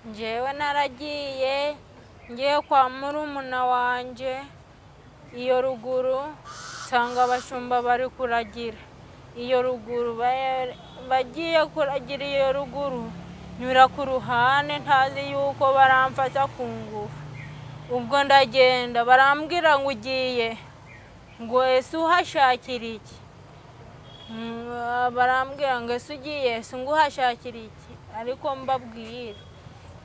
njyewe naragiye ngiye kwa murumuna wanjye iyo ruguru nsanga abashumba bari kuragira iyo ruguru ba- bagiye kuragira iyo ruguru nyura ku ruhande ntazi yuko baramfata ku ngufu ubwo ndagenda barambwira ngo ugiye ngo ese uhashakira iki Mm, barambwira ngo ese ugiye ese ngo uhashakira iki ariko mbabwire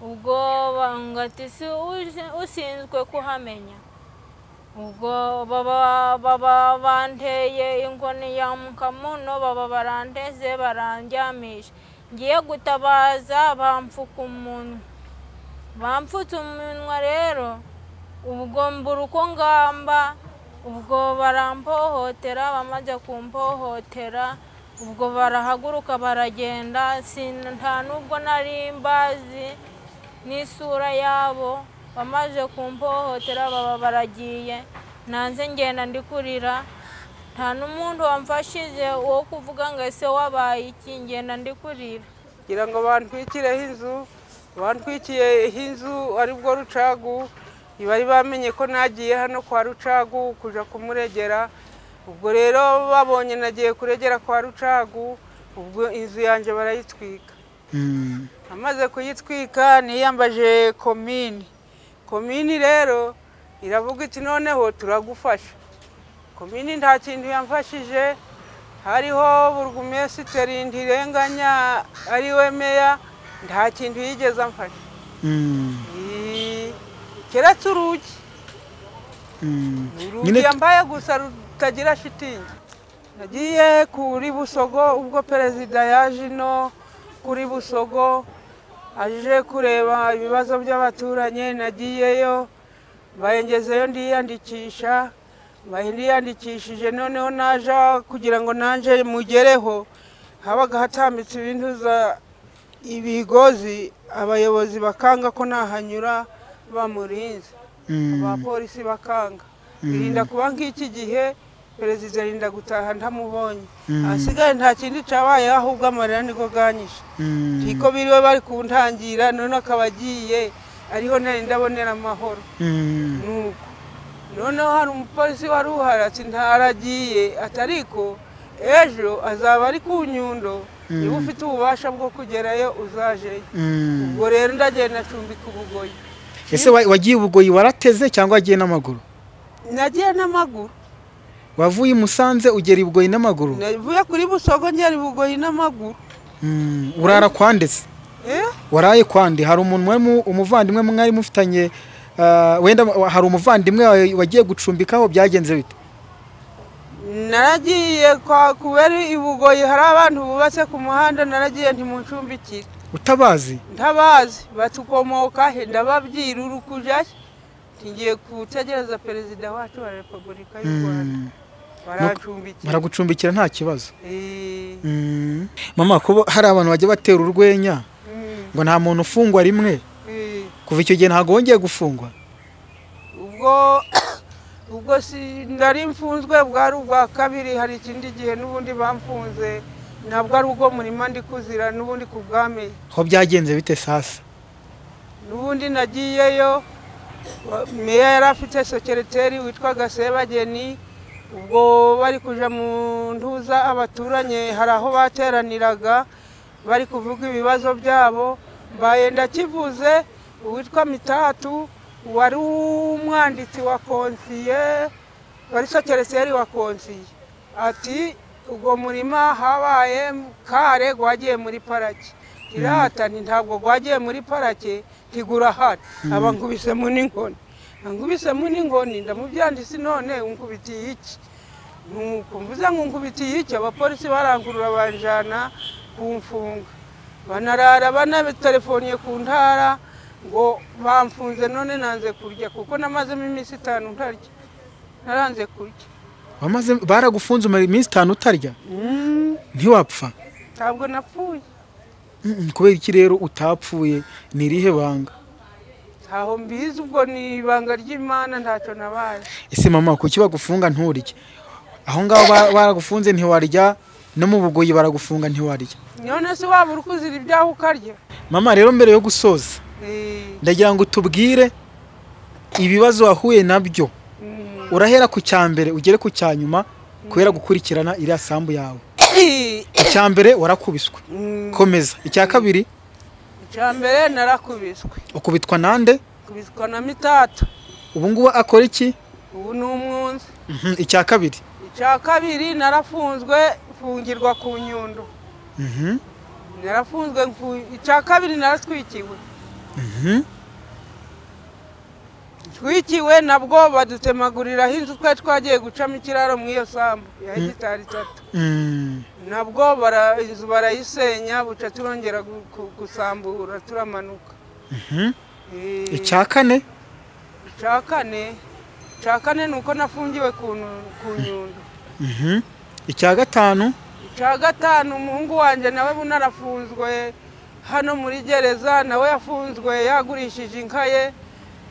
ubwo banga ati si uzi- ushinzwe kuhamenya ubwo baba baba banteye inkoni ya mukamuno baba barandeze barandyamisha ngiye gutabaza bamfuka umunwa bamfutse umunwa rero ubwo mbura uko ngamba ubwo barampohotera bamaze kumpohotera ubwo barahaguruka baragenda sin- nta nubwo nari mbazi n'isura yabo bamaze kumpohotera baba baragiye nanze ngenda ndi kurira nta n'umuntu wamfashije wo kuvuga ngo ese wabaye iki ngenda ndi kurira kugira ngo bantwikireho inzu bantwikiyeho inzu aribwo rucagu bari bamenye ko nagiye hano kwa rucagu kujya kumuregera ubwo rero babonye nagiye kuregera kwa rucagu ubwo inzu yanjye barayitwika amaze kuyitwika niyambaje komini komini rero iravuga iti noneho turagufasha komini nta kintu yamfashije hariho burugumesiteri ntirenganya ari we meya nta kintu yigeze amfasha Ee, keretse urugi urugi nyine yambaye gusa rutagira shitingi nagiye kuri busogo ubwo perezida yaje ino kuri busogo aje kureba ibibazo by'abaturanyi nagiyeyo bayengezeyo ndiyandikisha mbaye ndiyandikishije noneho naja kugira ngo nanje mugereho habaga hatambitse ibintu za ibigozi abayobozi bakanga ko nahanyura bamurinze abapolisi bakanga birinda kuba nk'iki gihe perezida arinda gutaha ntamubonye ahasigaye nta kindi cyabaye ahubwo amarira niko bwanyishe niko biriwe bari kuntangira none akaba agiye ariho nari ndabonera amahoro nuko noneho hari umupolisi wari uhari ati ntaragiye ati ariko ejo azaba ari ku nyundo niba ufite ububasha bwo kugerayo uzajeyo ubwo rero ndagenda acumbika ubugoyi ese wa- wagiye ubugoyi warateze cyangwa wagiye n'amaguru nagiye n'amaguru wavuye i musanze ugera i bugoyi n'amaguru navuye kuri busogo ngera bugoyi n'amaguru Mm, urara kwanditse Eh? waraye kwande hari umuntu wari mu- umuvandimwe mwari mufitanye ah, wenda wa- hari umuvandimwe wawe wagiye gucumbikaho byagenze bite naragiye kwa kubera i bugoyi hari abantu bubatse ku muhanda naragiye ntimuncumbikire utabazi ntabazi batukomoka he ndababwira uri kujyayo ngiye gutegereza perezida wacu wa repubulika y'u rwanda Mm, barancumbikira baragucumbikira nta kibazo Eh, Mm. mama kuba hari abantu bajya batera urwenya mm, ngo nta muntu ufungwa rimwe eh. kuva icyo gihe ntabwo wongeye gufungwa ubwo ubwo si nari mfunzwe bwari ubwa kabiri hari ikindi gihe n'ubundi bamfunze ntabwo ari ubwo murima ndi kuzira n'ubundi ku bwami aho byagenze bite sasa n'ubundi nagiyeyo wa- meya yari afite sekereteri witwaga sebageni ubwo bari kuja mu ntuza abaturanye hari aho bateraniraga bari kuvuga ibibazo byabo mbaye ndakivuze uwitwa mitatu wari umwanditsi wa konsiye wari sekereteri wa konsiye ati ubwo murima habaye kare gwagiye muri parake iratani ntabwo gwagiye muri parake ntigura hano abankubisemo n'inkoni ankubisemo n'inkoni ndamubyanditse none unkubitiye iki nuko mvuze ngo nkubitiye iki abapolisi barangurura banjana kumfunga banarara banabitelefoniye ku ntara ngo bamfunze none nanze kurya kuko namazemo iminsi itanu ntarya naranze kurya wamaze baragufunze umara iminsi itanu utarya Mm, ntiwapfa ntabwo napfuye Mm, kubera iki rero utapfuye ni irihe banga ntaho mbizi ubwo ni ibanga ry'imana ntacyo nabaye ese mama kuki bagufunga nturye aho ngaho ba- baragufunze ntiwarya no mu bugoyi baragufunga ntiwarya none se waba uri kuzira ibyaho ukarya mama rero mbere yo gusoza Eh, ndagira ngo tubwire ibibazo wahuye nabyo urahera ku cya mbere ugere ku cya nyuma kubera gukurikirana iriya sambu yawe icya mbere warakubiswe komeza icya kabiri icya mbere narakubiswe ukubitwa nande kubiswa na mitatu ubu ngubu akora iki ubu ni umwunzi Mhm, icya kabiri icya kabiri narafunzwe mfungirwa ku nyundo Mhm, narafunzwe mfu- icya kabiri naraswikiwe mhm. twikiwe nabwo badutemaguriraho inzu twari twagiye gucamo ikiraro muri iyo sambu ya hegitari itatu Mm, nabwo bara- inzu barayisenya buca turongera gu- gu- gusambura turamanuka mhm. Eh, icya kane icya kane icya kane ni uko nafungiwe ku nu- ku nyundo Mhm. icya gatanu icya gatanu umuhungu wanjye nawe bunarafunzwe hano muri gereza nawe yafunzwe yagurishije inka ye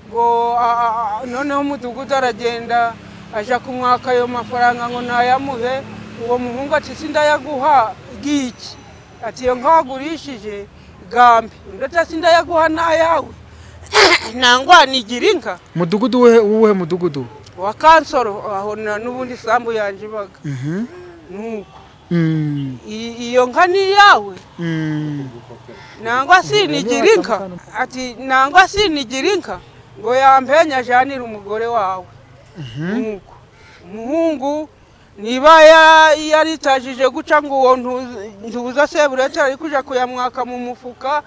ngo a- a- a- noneho umudugudu aragenda ajya kumwaka ayo mafaranga ngo nayamuhe uwo muhungu ati sindayaguha iki ati iyo nka wagurishije gambe undi ati sindayaguha n'ayawe nangwa nigira inka mudugudu wuhe wuhe mudugudu wa kansoro aho na- n'ubundi isambu yanjye ibaga Mhm. nuko Mm, i- iyo nka ni iyawe mm. nangwa sinigira inka ati nangwa sinigira inka ngo yampenya ajanire umugore wawe nuko umuhungu niba ya- yaritajije guca ngo uwo ntu- ntuza seburete ari kuja kuyamwaka mu mufuka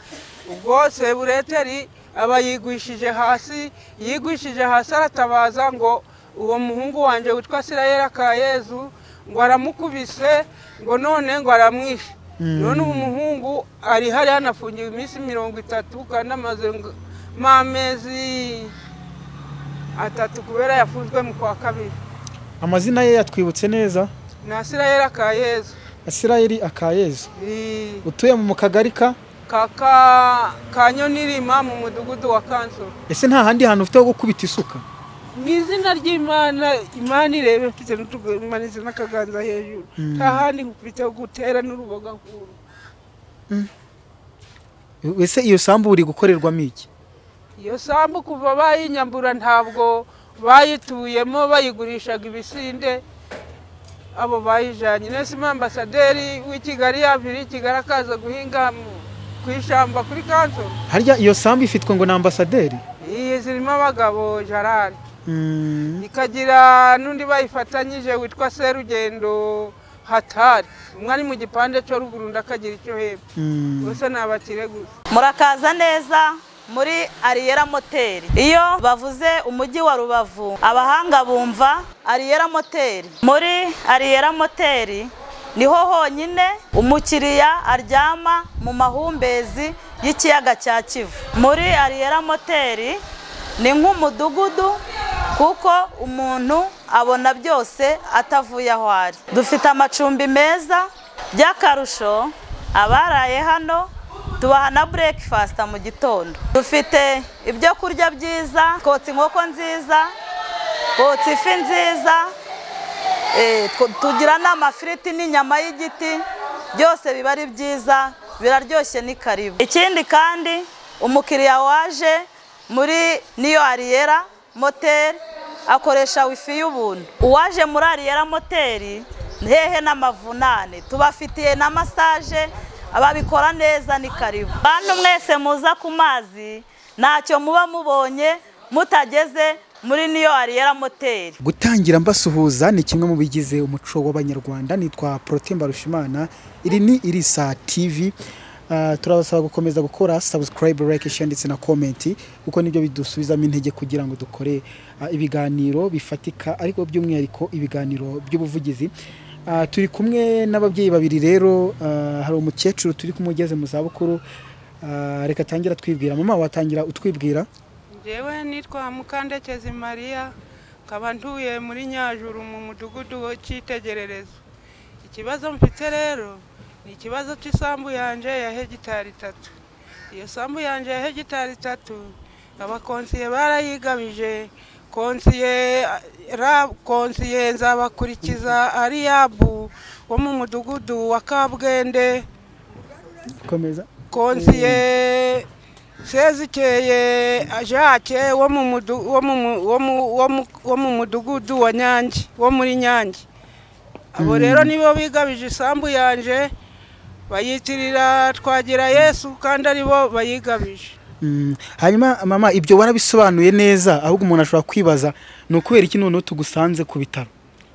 ubwo sebureteri aba yigwishije hasi yigwishije hasi aratabaza ngo uwo muhungu wanjye witwa sirayeli kayezu ngo aramukubise ngo none ngo aramwishe none uwo muhungu ari hariya anafungiwe iminsi mirongo itatu kandi amaze ngo- amezi atatu kubera yafunzwe mu kwa kabiri amazina ye yatwibutse neza na sirayeli kayezu asirayeli akayezu i- utuye mu kagari ka kaka ka nyonirima mu mudugudu wa kansoro ese nta handi hantu ufite ho gukubita isuka mu izina ry'imana imana irebe mfite n'utumanitse n'akaganza hejuru nta handi nkufite ho gutera n'uruboga nkuru ese iyo sambu uri gukorerwamo iki iyo sambu kuva bayinyambura ntabwo bayituyemo bayigurishaga ibisinde abo bayijanye nese ambasaderi w'i kigali yaviri i kigali akaza guhinga mu- ku ishyamba kuri kansoro harya iyo sambu ifitwe ngo ni ambasaderi iyi zirimo abagabo jarari Mm, ikagira n'undi bayifatanyije witwa serugendo hatari umwe ari mu gipande cyo ruguru undi akagira icyo hepfo mm. bose ni abakire gusa murakaza neza muri ariyera moteri iyo bavuze umujyi wa rubavu abahanga bumva ariyera moteri muri ariyera moteri niho honyine umukiriya aryama mu mahumbezi y'ikiyaga cya kivu muri ariyera moteri ni nk'umudugudu kuko umuntu abona byose atavuye aho ari dufite amacumbi meza by'akarusho abaraye hano tubaha na breakfast mu gitondo dufite ibyo kurya byiza twotsa inkoko nziza twotsa ifi nziza eh, tw- tugira n'amafiriti n'inyama y'igiti byose biba ari byiza biraryoshye ni karibu ikindi kandi umukiriya waje muri niyo ariyera moteri akoresha wifi y'ubuntu uwaje muri ariyera moteri hehe n'amavunane tubafitiye na masaje ababikora neza ni karibu bantu mwese muza ku mazi ntacyo muba mubonye mutageze muri niyo ariyera moteri gutangira mbasuhuza ni kimwe mu bigize umuco w'abanyarwanda nitwa protemba rushimana iri ni irisa tv Ah, turabasaba gukomeza gukora subscribe like share ndetse na comment kuko nibyo bidusubizamo intege kugira ngo dukore ah, ibiganiro bifatika ariko by'umwihariko ibiganiro by'ubuvugizi Ah, turi kumwe n'ababyeyi babiri rero ah, hari umukecuru turi kumwe ugeze mu zabukuru Ah, reka atangira atwibwira mama watangira utwibwira njyewe nitwa mukandekezi mariya nkaba ntuye muri nyajuru mu mudugudu cy'itegererezo ikibazo mfite rero ni ikibazo cy'isambu yanjye ya hegitari itatu iyo sambu yanjye ya hegitari itatu abakonsiye barayigabije konsiye ra- konsiye nzabakurikiza ariyabu wo mu mudugudu wa kabwende komeza konsiye sezikeye ajake wo mu mudu- wo mu mu- wo mu- wo mu- wo mu mudugudu wa nyange wo muri nyange abo rero nibo bigabije isambu yanje bayitirira twagira yesu kandi aribo bayigabije Mm, hanyuma mama ibyo warabisobanuye neza ahubwo umuntu ashobora kwibaza ni ukubera iki noneho tugusanze ku bitaro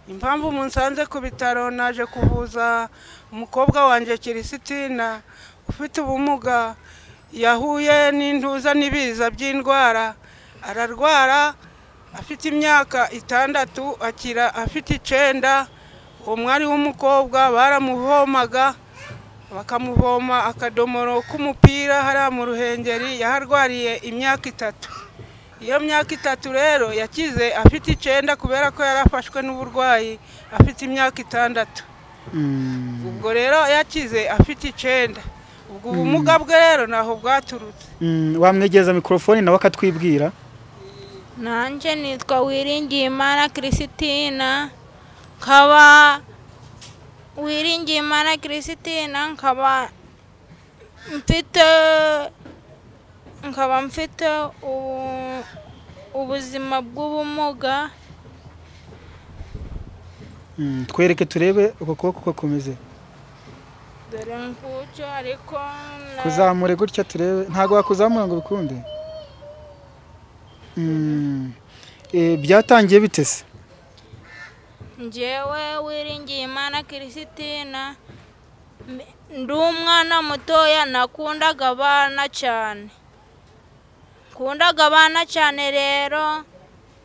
impamvu munsanze ku bitaro naje kuvuza umukobwa wanjye kirisitiina ufite ubumuga yahuye n'intuza n'ibiza by'indwara ararwara afite imyaka itandatu akira afite icenda uwo mwari w'umukobwa baramuvomaga bakamuvoma akadomoro k'umupira hariya mu ruhengeri yaharwariye imyaka itatu iyo myaka itatu rero yakize afite icenda kubera ko yari afashwe n'uburwayi afite imyaka itandatu Mm, ubwo rero yakize afite icenda ubwo ubumuga bwe rero ntaho bwaturutse mm, wamwegereza mikorofone nawe akatwibwira nanjye nitwa wiringiyimana christine nkaba wiringiyimana christine nkaba mfite nkaba mfite ubu- ubuzima bw'ubumuga Mm, twereke turebe uko kuboko uko kumeze dore ngucyo ariko na- kuzamure gutya turebe ntabwo wakuzamura ngo bikunde Mm, eh, byatangiye bitese njyewe wiringiye imana christine m- ndi umwana mutoya nakundaga abana cyane nkundaga abana cyane rero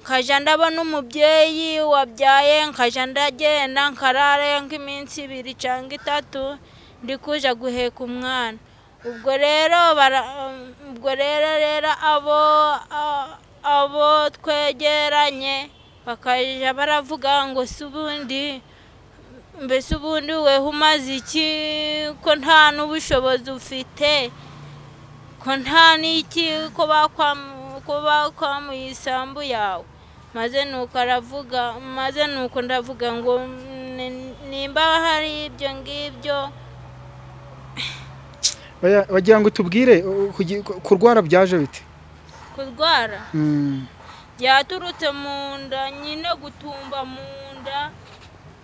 nkajya ndabona umubyeyi wabyaye nkajya ndagenda nkarara nk'iminsi ibiri cyangwa itatu ndi kuja guheka umwana ubwo rero bara- ubwo rero rero abo a- abo twegeranye bakajya baravuga ngo si ubundi mbese ubundi weho umaze iki ko nta n'ubushobozi ufite ko nta n'iki ko bakwamu- ko bakwamuye isambu yawe maze nuko aravuga maze nuko ndavuga ngo "Ni- nimba hari ibyo ngibyo Oya, wagira ngo tubwire u- kugi- kurwara byaje bite kurwara Mm, byaturutse mu nda nyine gutumba mu nda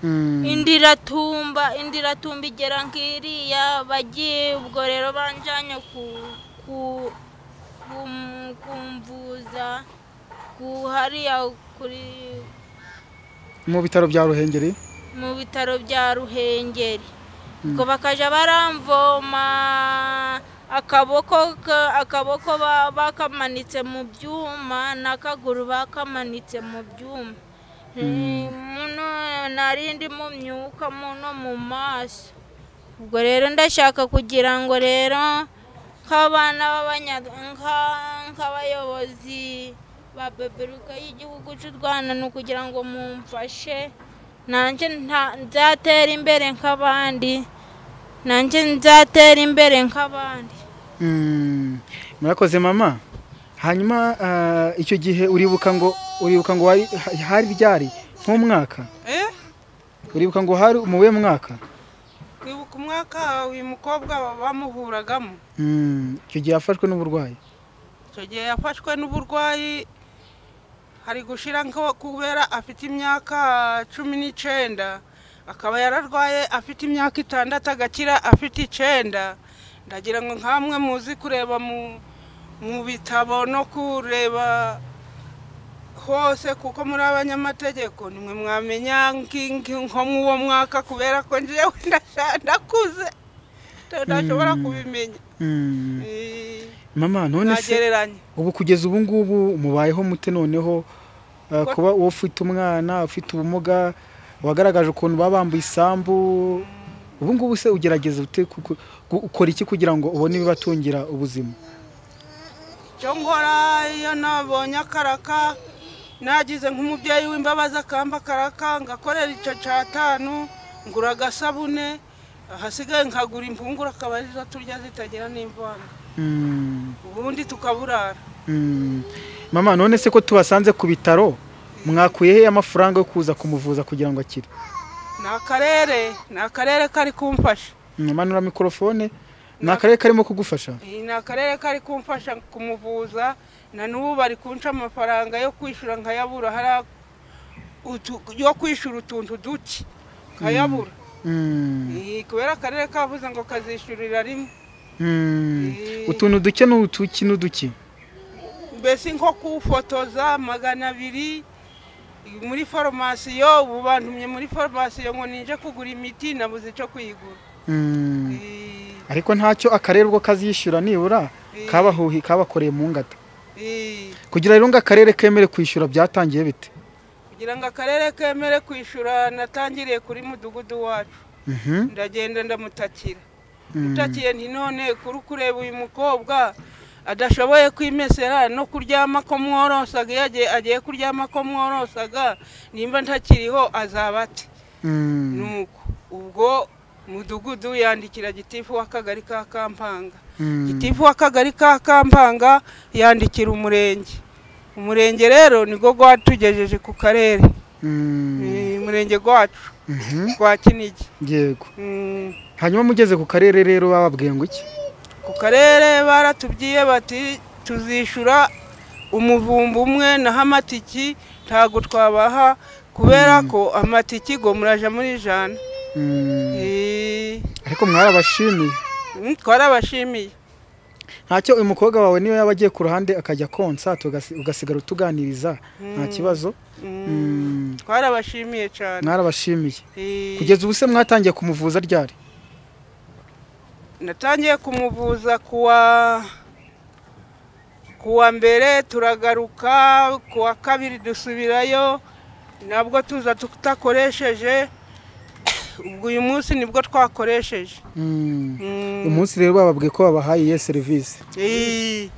mm. indi iratumba indi iratumba igera nk'iriya bagiye ubwo rero banjyanye ku ku kum- kumvuza ku hariya kuri mu bitaro bya ruhengeri mu bitaro bya ruhengeri ubwo bakajya baramvoma akaboko ka- akaboko ba- bakamanitse mu byuma n'akaguru bakamanitse mu byuma Eh, muno narindi mu myuka muno mu maso ubwo rero ndashaka kugira ngo rero nk'abana b'abanya- nka- nk'abayobozi ba beberuka y'igihugu cy'u rwanda ni ukugira ngo mumfashe nanjye nta- nzatera imbere nk'abandi nanjye nzatera imbere nk'abandi Mm, murakoze mama hanyuma ah, icyo gihe uribuka ngo uribuka ngo wari ha- hari ryari nk'umwaka Eh? uribuka ngo hari umuwe mwaka kwibuka umwaka uyu mukobwa bamuhuragamo Mm, icyo gihe yafashwe n'uburwayi icyo gihe yafashwe n'uburwayi hari gushira nko kubera afite imyaka cumi n'icenda akaba yararwaye afite imyaka itandatu agakira afite icenda ndagira ngo nkamwe muzi kureba mu mu bitabo no kureba hose kuko muri abanyamategeko nimwe mwamenya nki- nki- nko mu uwo mwaka kubera ko njyewe ndasha- ndakuze ndashobora kubimenya Mm, Eh, mama none se nagereranya ubu kugeza ubu ngubu mubayeho mute noneho ah, Ko- kuba uwo ufite umwana ufite ubumuga wagaragaje ukuntu baba bambuye isambu ubu ngubu se ugerageza ute kuko- gu- ukora iki kugira ngo ubone ibibatungira ubuzima icyo nkora iyo nabonye akaraka nagize nk'umubyeyi w'imbabazi akamba akaraka ngakorera icyo cyatanu ngura agasabune ahasigaye nkagura impungura akaba arizo turya zitagira n'imvanga Mm. ubundi tukaburara Mm. mama none se ko tubasanze ku bitaro mwakuye he amafaranga yo kuza kumuvuza kugira ngo akire ni akarere ni akarere kari kumfasha Mm, manura mikorofone ni akarere karimo kugufasha iyi ni akarere kari kumfasha kumuvuza na n'ubu bari kunca amafaranga yo kwishyura nkayabura hari utu- yo kwishyura utuntu duke nkayabura Mm, Eh, kubera akarere kavuze ngo kazishyurira rimwe mm. Eh, utuntu duke n'utuki n'uduki mbese nko kuwufotoza magana abiri muri farumasiyo ubu bantumye muri farumasiyo ngo ninje kugura imiti nabuze icyo kuyigura Mm. Eh, ariko ntacyo akarere ubwo kazishyura nibura kabahuhi kabakoreye mu ngata eh, kugira rero ngo akarere kemere kwishyura byatangiye bite kugira ngo akarere kemere kwishyura natangiriye kuri mudugudu wacu Mhm, ndagenda ndamutakira mm. utakiye nti none kuri kureba uyu mukobwa adashoboye kwimesera no kuryama ko mworosaga iyo agiye- agiye kuryama ko mworosaga nimba ntakiriho azaba ate Mm. nuko ubwo mudugudu yandikira gitifu w'akagari ka kampanga Mm. gitifu w'akagari ka kampanga yandikira umurenge umurenge rero nibwo gwatugejeje ku karere Mm. Eh, umurenge gwacu Mhm, gwa kinigi yego Mm. hanyuma mugeze ku karere rero bababwiye ngo iki ku karere baratubwiye bati tuzishyura umuvumba umwe naho amatiki ntabwo twabaha kubera ko amatiki ngo muraja muri ijana Mm. Eh, ariko mwarabashimiye mm, twarabashimiye ntacyo uyu mukobwa wawe niyo yaba agiye ku ruhande akajya konsa tugasi- ugasigara utuganiriza nta kibazo Mm. twarabashimiye cyane mwarabashimiye Eh, kugeza ubu se mwatangiye kumuvuza ryari natangiye kumuvuza kuwa kuwa mbere turagaruka kuwa kabiri dusubirayo nabwo tuza tutakoresheje ubwo uyu munsi nibwo twakoresheje Mm. Mm, uyu munsi rero bababwiye ko babahaye iyo serivisi eh,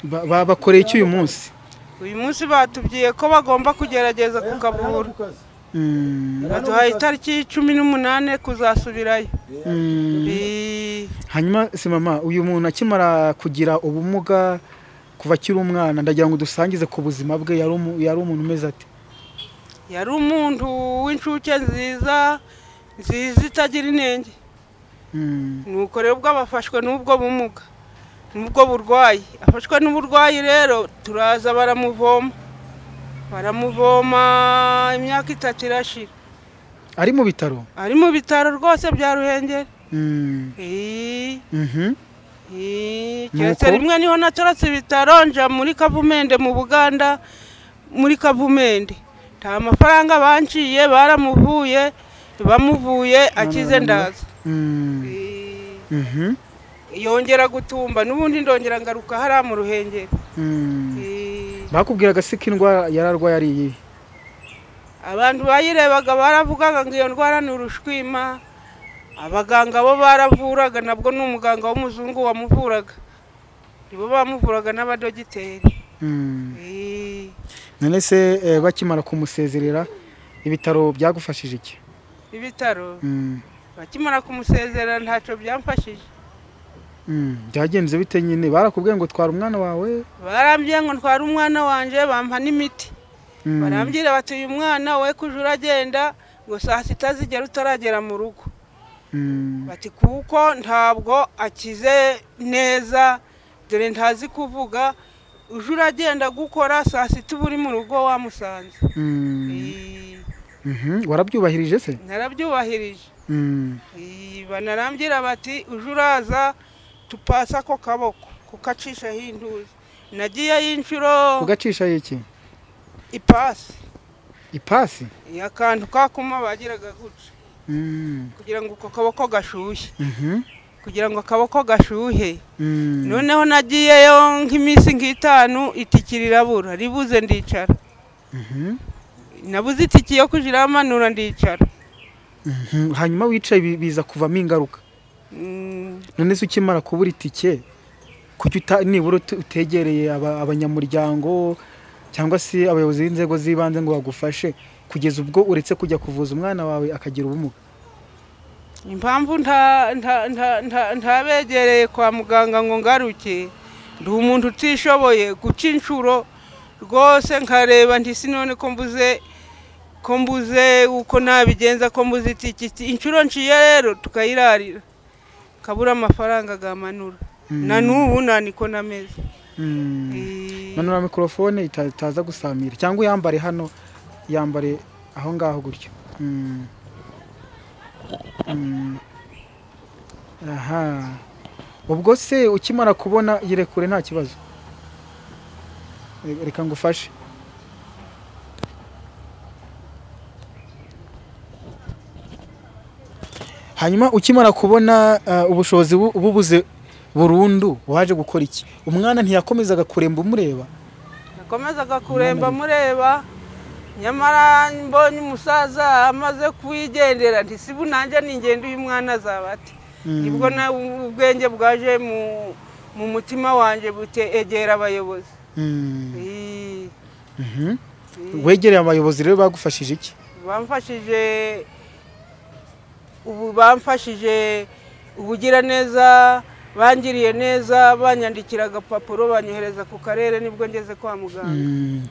Ba- ba- bakoreye iki uyu munsi uyu munsi batubwiye ko bagomba kugerageza kukavura Mm. baduhaye itariki cumi n'umunani kuzasubirayo Mm. Eh, hanyuma si mama uyu muntu akimara kugira ubumuga kuva akiri umwana ndagira ngo dusangize ku buzima bwe yari umu- yari umuntu umeze ati yari umuntu w'inshuke nziza nziza itagira inenge Mm. nuko rero ubwo abafashwe n'ubwo bumuga n'ubwo burwayi afashwe n'uburwayi rero turaza baramuvoma baramuvoma imyaka itatu irashira ari mu bitaro ari mu bitaro rwose bya ruhengeri Mm. Eh, Mhm. eh, Nuko? keretse rimwe niho natorotse ibitaro nja muri kavumende mu buganda muri kavumende nta mafaranga banciye baramuvuye bamuvuye akize ndaza Mm. Eh, Mhm. yongera gutumba n'ubundi ndongera ngaruka hariya mu ruhengeri Mm. Eh, bakubwiraga se ko indwara yari arwaye ari iyihe abantu bayirebaga baravugaga ngo iyo ndwara ni urushwima abaganga bo baravuraga nabwo ni umuganga w'umuzungu wamuvuraga nibo bamuvuraga n'abadogiteri Mm. Eh, none se eh, bakimara kumusezerera ibitaro byagufashije iki ibitaro Mm. bakimara kumusezera ntacyo byamfashije Mm. byagenze bite nyine barakubwiye ngo twara umwana wawe barambwiye ngo ntware umwana wanjye bampa n'imiti Mm. barambwira bati uyu mwana we kuja uragenda ngo saa sita zigera utaragera mu rugo Mm. bati kuko ntabwo akize neza dore ntazi kuvuga uje uragenda gukora saa sita uba uri mu rugo wamusanze Mm. Eh, Mhm. warabyubahirije se narabyubahirije Mm. Eh, banarambwira bati uje uraza tupasa ako kaboko kukacishaho intuzi nagiyeyo inshuro ugacisha iki ipasi ipasi akantu kakuma bagiraga gutya Mm. kugira ngo uko kaboko gashyushye Mhm. kugira ngo akaboko gashyuhe Mm. noneho nagiyeyo nk'iminsi nk'itanu itiki rirabura ribuze ndicara Mhm. nabuze itiki yo kujya iramanura ndicara Mhm. hanyuma wicaye bi- biza kuvamo ingaruka Mm, none se ukimara kubura itike kuki uta- nibura utu- utegereye aba- abanyamuryango cyangwa se abayobozi b'inzego z'ibanze ngo bagufashe kugeza ubwo uretse kujya kuvuza umwana wawe akagira ubumuga impamvu nta- nta- nta- nta- ntabegereye kwa muganga ngo ngaruke ndi umuntu utishoboye guca inshuro rwose nkareba ndisi none ko mbuze ko mbuze uko nabigenza ko mbuze itiki inshuro nciye rero tukayirarira kabura amafaranga gamanura na n'ubu nta niko n'ameze Eh, manura mikorofone ita- itaza gusamira cyangwa uyambare hano yambare aho ngaho gutyo Mm. Mm. aha ubwo se ukimara kubona yirekure nta kibazo Re- reka ngufashe hanyuma ukimara kubona ah, ubushobozi bu- bubuze burundu waje gukora iki umwana ntiyakomezaga kuremba umureba nakomezaga kuremba mureba nyamara mbonye umusaza amaze kuwigendera nti si nanjye ningenda uyu mwana azaba ati nibwo na ubwenge bwaje mu- mu mutima wanjye butegera abayobozi Mm. Eh, Mhm. wegereye abayobozi rero bagufashije iki bamfashije ubu bamfashije ubugiraneza bangiriye neza banyandikira agapapuro banyohereza ku karere nibwo ngeze kwa muganga Mm.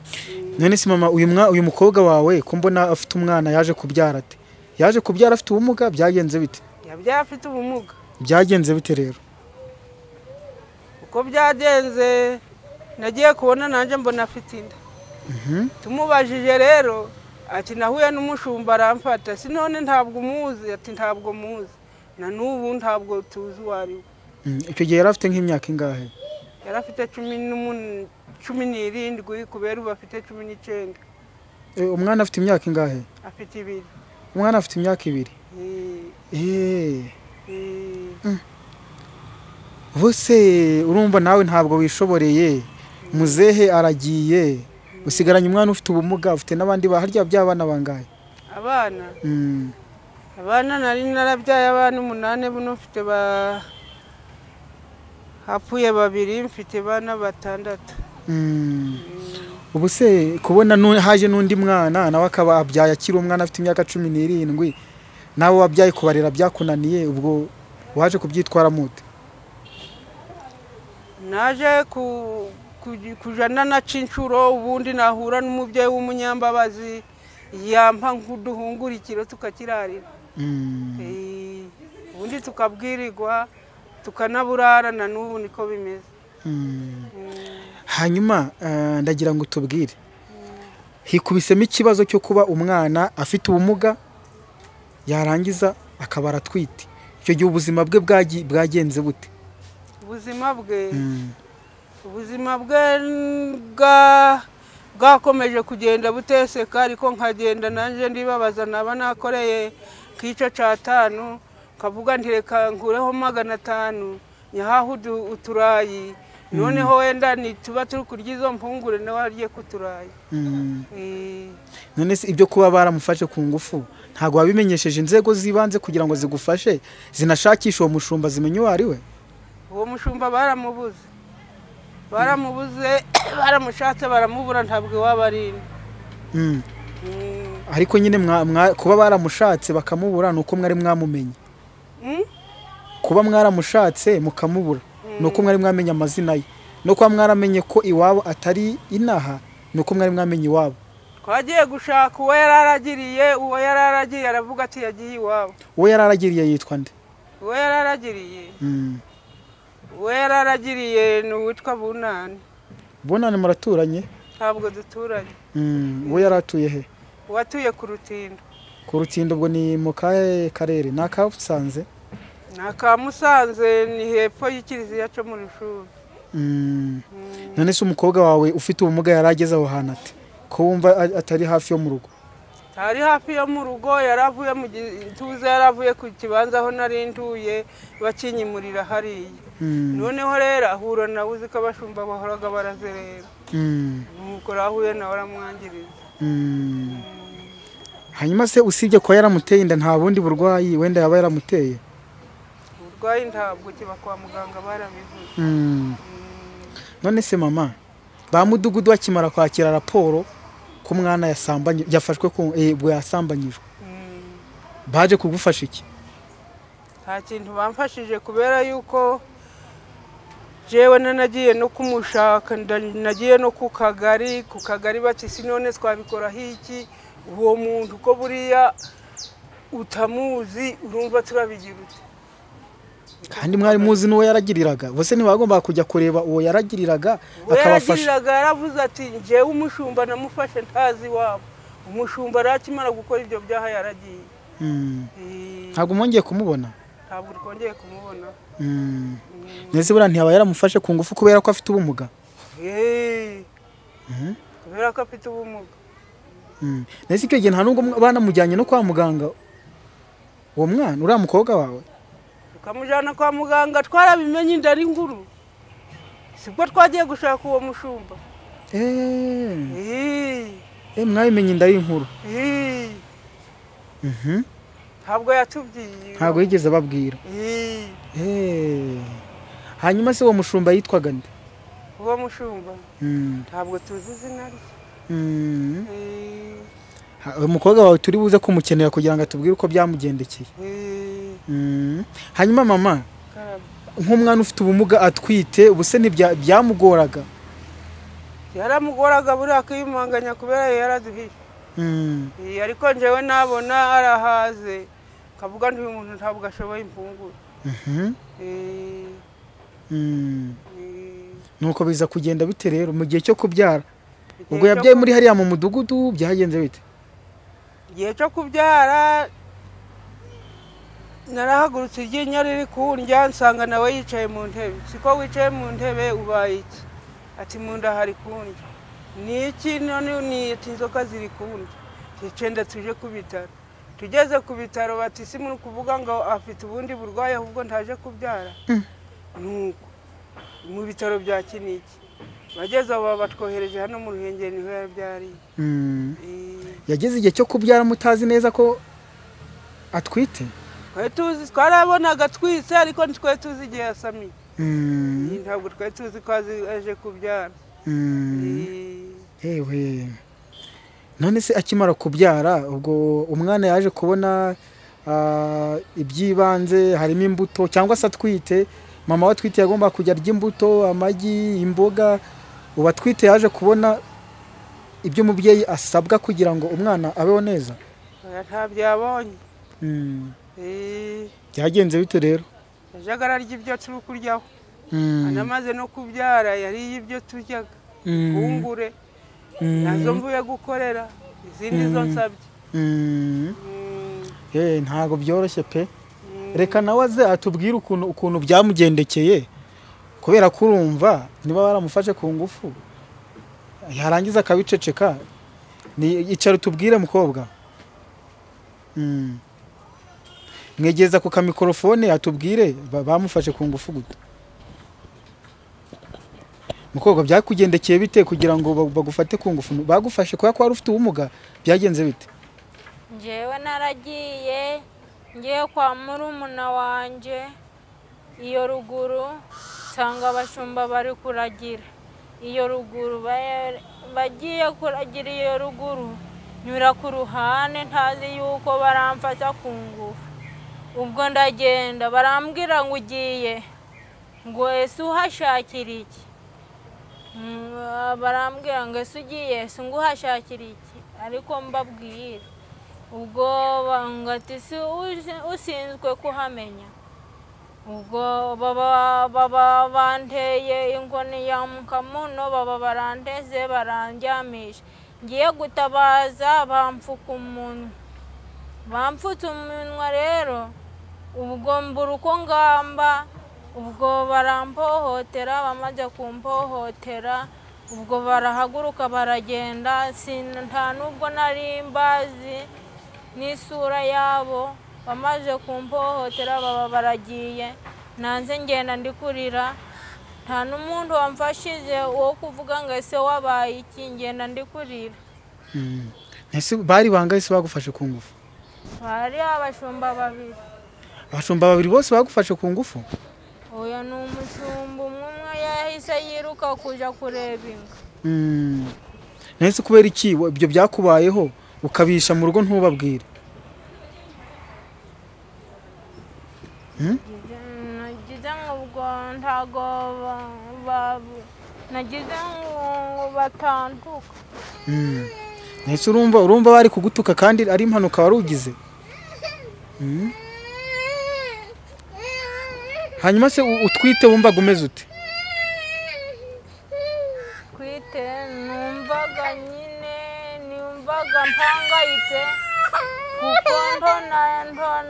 none se mama uyu mwa uyu mukobwa wawe ko mbona afite umwana yaje kubyara ate yaje kubyara afite ubumuga byagenze bite yabyaye afite ubumuga byagenze bite rero uko byagenze nagiye kubona nanjye mbona afite inda Mhm. tumubajije rero ati nahuye n'umushumba aramfata si none ntabwo umuzi ati ntabwo muzi na n'ubu ntabwo tuzi uwo ari we Mm. icyo gihe yari afite nk'imyaka ingahe yari afite cumi n'umun- cumi n'irindwi kubera ubu afite cumi n'icyenda Eh, umwana afite imyaka ingahe afite ibiri umwana afite imyaka ibiri Eh, Eh. eh, bose urumva nawe ntabwo wishoboreye muzehe aragiye usigaranye umwana ufite ubumuga ufite n'abandi baharya by'abana bangahe abana Mm. abana nari narabyaye abana umunani buno mfite ba hapfuye babiri mfite abana batandatu Mm. ubu se kubona nu- haje n'undi mwana nawe akaba abyaye akiri umwana afite imyaka cumi n'irindwi nawe wabyaye kubarera byakunaniye ubwo waje kubyitwaramo ute naje ku- ku- kuja nanaca inshuro ubundi nahura n'umubyeyi w'umunyambabazi yampa nk'uduhungurikiro tukakirarira Mm. Eh, ubundi tukabwirirwa tukanaburara na n'ubu niko bimeze Mm. Mm, hanyuma eh, ndagira ngo tubwire hikubisemo ikibazo cyo kuba umwana afite ubumuga yarangiza akaba aratwite icyo gihe ubuzima bwe bwagi- bwagenze bute ubuzima bwe Mm. ubuzima bwe bwa- bwakomeje kugenda buteseka ariko nkagenda nanjye ndibabaza naba nakoreye kicyo cyatanu nkavuga nti reka nkureho magana atanu nyahahe udu- uturayi noneho wenda nituba turi kurya izo mpungure nawe arye ku turayi Mm. Eh, none se ibyo kuba baramufashe ku ngufu ntabwo wabimenyesheje inzego z'ibanze kugira ngo zigufashe zinashakishe uwo mushumba zimenye uwo ari we uwo mushumba baramubuze baramubuze baramushatse baramubura ntabwo iwaba ari ino. Mm. Mm. ariko nyine mwa- mwa- kuba baramushatse bakamubura ni uko mwari mwamumenye Mm? kuba mwaramushatse mukamubura ni uko mwari mwamenye amazina ye no kuba mwaramenye ko iwabo atari inaha ni uko mwari mwamenye iwabo twagiye gushaka uwo yari aragiriye uwo yari aragiriye aravuga ati yagiye iwabo uwo yari aragiriye yitwa nde uwo yari aragiriye Mm. uwo yari aragiriye ni uwitwa bunani bonane muraturanye ntabwo duturanye Mm. uwo yari atuye he uwatuye ku rutindo ku rutindo ubwo ni mu kahe karere ni akabusanze ni aka musanze ni hepfo y'ikiliziya cyo mu rushuri Mm. none se umukobwa wawe ufite ubumuga yari ageze aho hantu ate ko wumva a- atari hafi yo mu rugo hari hafi yo mu rugo yari avuye mu gituza yari avuye ku kibanza aho nari ntuye bakinyimurira hariya Mm, noneho rero ahura nawe uzi ko abashumba bahoraga barazerera mm, nuko rero ahuye nawe aramwangiriza mm. hanyuma se usibye kuba yaramuteye inda nta bundi burwayi wenda yaba yaramuteye uburwayi ntabwo kiba kwa muganga barabivuze Mm. none se mama ba mudugudu bakimara kwakira raporo ko umwana yasambanye yafashwe ku eh, bwe yasambanyijwe Mm. baje kugufasha iki nta kintu bamfashije kubera yuko jewe nanagiye no kumushaka nda- nagiye no ku kagari ku kagari bati si none twabikoraho iki uwo muntu ko buriya utamuzi urumva turabigira ute kandi mwari muzi n'uwo yaragiriraga bose ntibagombaga kujya kureba uwo yaragiriraga we akabafasha yaragiriraga yaravuze ati njyewe umushumba namufashe ntazi iwabo umushumba rero akimara gukora ibyo byaha yaragiye Mm. Eh, ntabwo mwongeye kumubona ntabwo twongeye kumubona Mm. ndetse buriya ntiyaba yaramufashe ku ngufu kubera ko afite ubumuga Eh, Mhm. kubera ko afite ubumuga Mm. ndetse icyo gihe nta nubwo mwa- banamujyanye no kwa muganga uwo mwana uriya mukobwa wawe tukamujyana kwa muganga twarabimenye inda ari nkuru sibwo twagiye gushaka uwo mushumba Eh, Eh, eh, mwabimenye inda y'inkuru eh, Mhm. ntabwo yatubwiye ntabwo yigeze ababwira Eh, Eh. hanyuma se uwo mushumba yitwaga nde uwo mushumba Mm. ntabwo tuzi izina rye Mm. Eh, Ha- umukobwa wawe turi buze kumukenera kugira ngo atubwire uko byamugendekeye eh, Mm. hanyuma mama karame. nk'umwana ufite ubumuga atwite ubuse ntibya- byamugoraga yaramugoraga buriya akiyumanganya kubera yari yaraduhishe Mm. Eh, ariko njyewe nabona arahaze kavuga nti uyu muntu ntabwo ashoboye imfunguro Mhm. Eh, Mm. eh, nuko biza kugenda bite rero mu gihe cyo kubyara ubwo igihe cyo yabyaye ku- muri hariya mu mudugudu byagenze bite igihe cyo kubyara narahagurutse iryinyo riri kundya nsanga nawe yicaye mu ntebe siko wicaye mu ntebe ubaye iki ati mu nda hari kundya ni iki none ni ati inzoka ziri kundya ticenda tuje ku bitaro tugeze ku bitaro bati si muri kuvuga ngo afite ubundi burwayi ahubwo ntaje kubyara nuko mu bitaro bya kiniki bageze aho baba batwohereje hano mu ruhengeri niho yabyariye Mm. Eh, yageze igihe cyo kubyara mutazi neza ko atwite twari tuzi twarabonaga twise ariko ntitwari tuzi igihe yasamiye Mm. ntabwo twari tuzi ko azi- aje kubyara Mm. Eh, yewe none se akimara kubyara ubwo umwana yaje kubona ah, iby'ibanze harimo imbuto cyangwa se atwite mama we atwite yagomba kujya arya imbuto amagi imboga ubu atwite yaje kubona ibyo umubyeyi asabwa kugira ngo umwana abeho neza oya nta byabonye Mm. Eh, byagenze bite rero yajyaga ararya ibyo turi kuryaho Mm. anamaze no kubyara yariye ibyo turyaga Mm. bungure Mm. nazo mvuye gukorera izindi zo nsabye Mm. Mm, Eh, ntabwo byoroshye pe mm, reka nawe aze atubwire ukuntu ukuntu byamugendekeye kubera ko urumva niba baramufashe ku ngufu yarangiza akabiceceka ni icara utubwire mukobwa Mm. mwegeza ku kamikorofone atubwire ba- bamufashe ku ngufu gute mukobwa byakugendekeye bite kugira ngo ba- bagufate ku ngufu bagufashe kubera ko wari ufite ubumuga byagenze bite njyewe naragiye ngiye kwa murumuna wanjye iyo ruguru nsanga abashumba bari kuragira iyo ruguru ba- bagiye kuragira iyo ruguru nyura ku ruhande ntazi yuko baramfata ku ngufu ubwo ndagenda barambwira ngo ugiye ngo ese uhashakira iki Mm, barambwira ngo ese ugiye ese ngo uhashakira iki ariko mbabwire ubwo banga ati si usi- usinzwe kuhamenya ubwo baba baba banteye inkoni ya mukamuno baba barandeze barandyamisha ngiye gutabaza bamfuka umunwa bamfutse umunwa rero ubwo mbura uko ngamba ubwo barampohotera bamaze kumpohotera ubwo barahaguruka baragenda sin- nta nubwo nari mbazi n'isura yabo bamaze kumpohotera baba baragiye nanze ngenda ndi kurira nta n'umuntu wamfashije wo kuvuga ngo ese wabaye iki ngenda ndi kurira Mm. Ese bari bangahe se bagufashe ku ngufu hari abashumba babiri abashumba babiri bose bagufashe ku ngufu Oya ni umushumba umwe umwe yahise yiruka kujya kureba inka Mm. nahise kubera iki wa- ibyo byakubayeho ukabisha mu rugo ntubabwire Nagize- nagize ngo ubwo ntago ba- ba- nagize ngo batanduka Mm. nahise urumva urumva bari kugutuka kandi ari impanuka wari ugize Mm. hanyuma se u- utwite wumvaga umeze ute twite numvaga nyine numvaga mpangayitse kuko ndona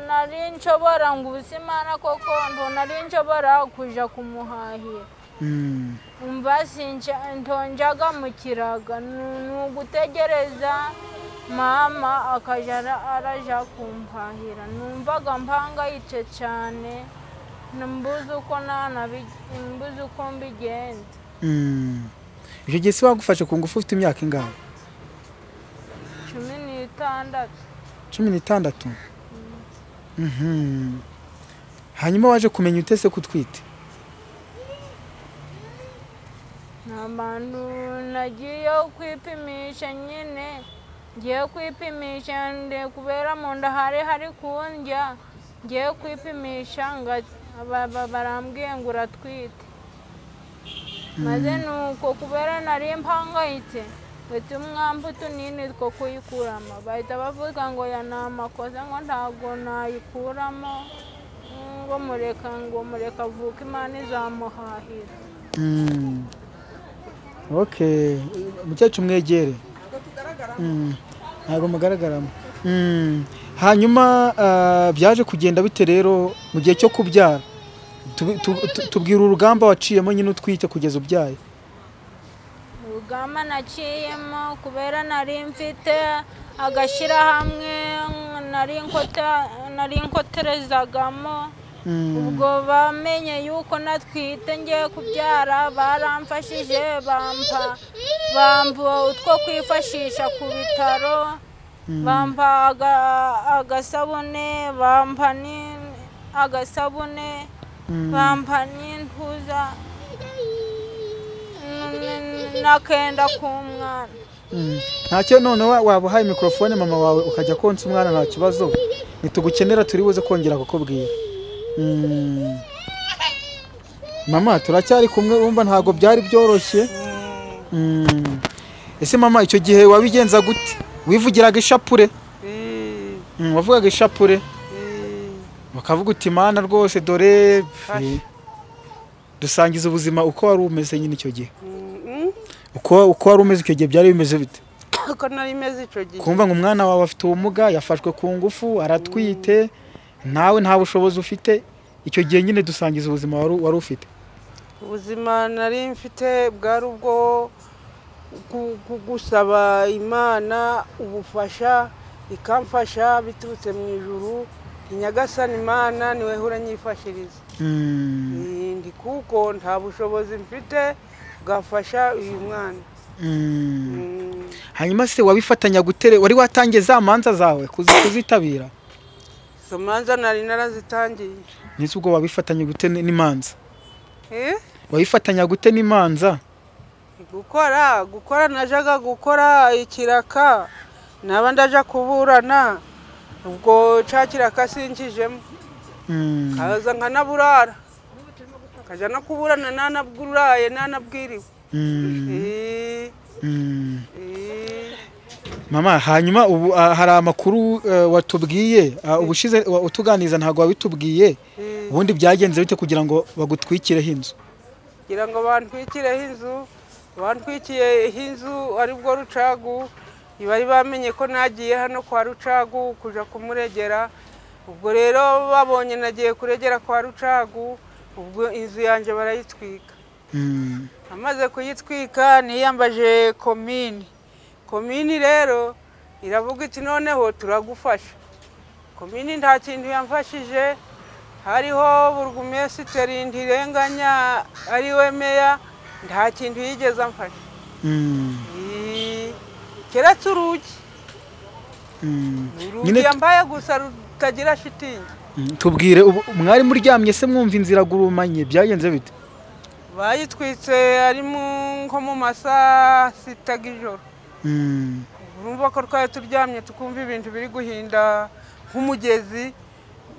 nari nshobora ngo ubuzimana koko nari nshobora kuja kumuhahira Mm. umva sinja ntonjaga mu kiraga nu- ni ugutegereza mama akaja ara- araja kumpahira numvaga mpangayitse cyane mbuze uko nanabi- mbuze uko mbigenza Mm. icyo gihe se wagufashe ku ngufu ufite imyaka ingana cumi n'itandatu cumi n'itandatu Mhm. hanyuma waje kumenya ute se kutwite ni abantu nagiye kwipimisha nyine ngiye kwipimisha nde kubera mu nda hari hari kundya ngiye kwipimisha nga ba- ba- barambwiye ngo uratwite maze nuko kubera nari mpangayitse ndetse umwambi utunini two kuyikuramo bahita bavuga ngo ya ni amakosa ngo ntabwo nayikuramo ngo mureka ngo mureka avuke imana izamuhahira Mm. okay mukecuru mwegere Mm. ntabwo mugaragaramo Mm. hanyuma ah, byaje kugenda bite rero mu gihe cyo kubyara Tubi- tu- tu- tubwira urugamba waciyemo nyine utwite kugeza ubyaye urugamba naciyemo kubera nari mfite agashyirahamwe nari nkota- nari nkoterezagamo Mm. ubwo bamenye yuko natwite ngiye kubyara baramfashije bampa bampa utwo kwifashisha ku bitaro bampa aga- agasabune bampa ni- agasabune bampa n'intuza n- n- n'akenda k'umwana Mm. ntacyo none wa- waba uhaye mikorofone mama wawe ukajya konsa umwana nta kibazo ntitugukenera turi buze kongera kukubwira Mm. mama turacyari kumwe urumva ntabwo byari byoroshye Mm. ese mama icyo gihe wabigenza gute wivugiraga ishapure Ii, Mm, wavugaga ishapure ii. bakavuga uti mana rwose dore Fasha. dusangiza ubuzima uko wari umeze nyine icyo gihe Mm, mm. uko uko wari umeze icyo gihe byari bimeze bite uko nari imeze icyo gihe kumva ngo umwana wawe afite ubumuga yafashwe ku ngufu aratwite nawe nta bushobozi ufite icyo gihe nyine dusangiza ubuzima wari wari ufite ubuzima nari mfite bwari ubwo gu- gu- gusaba imana ubufasha ikamfasha biturutse mu ijuru ni nyagasani imana niwe hura nyifashiriza Mm, ndi kuko nta bushobozi mfite bwafasha uyu mwana mm. Mm, hanyuma se wabifatanya gutere wari watangiye za manza zawe kuzi- kuzitabira izo manza nari narazitangiye ndetse ubwo wabifatanya gute n- n'imanza Eh? wabifatanya gute n'imanza gukora gukora najyaga gukora ikiraka naba ndaja kuburana ubwo cya kiraka sinjijemo Mm, kaza nkanaburara nkajya no kuburana nanabwuraye nanabwiriwe mm, Eh, mm. eh. mama hanyuma ubu ah, hari amakuru eh, watubwiye ah, ubushize wa- utuganiriza ntabwo wabitubwiye ubundi byagenze bite kugira ngo bagutwikireho inzu kugira ngo bantwikireho inzu bantwikiyeho inzu ari bwo rucagu bari bamenye ko nagiye hano kwa rucagu kujya kumuregera ubwo rero babonye nagiye kuregera kwa rucagu ubwo inzu yanjye barayitwika Mm, amaze kuyitwika niyambaje komini komini rero iravuga iti noneho turagufasha komini nta kintu yamfashije hariho burugumesiteri ntirenganya ariwe meya nta kintu yigeze amfasha mm, Ii, keretse urugi mm. urugi Nyine tu- yambaye gusa rutagira shitingi Mm, tubwire ubu mwari muryamye se mwumva inzira gurumanye byagenze bite bayitwitse ari mu- nko mu masaa sita y'ijoro Mm, urumva ko twari turyamye tukumva ibintu biri guhinda nk'umugezi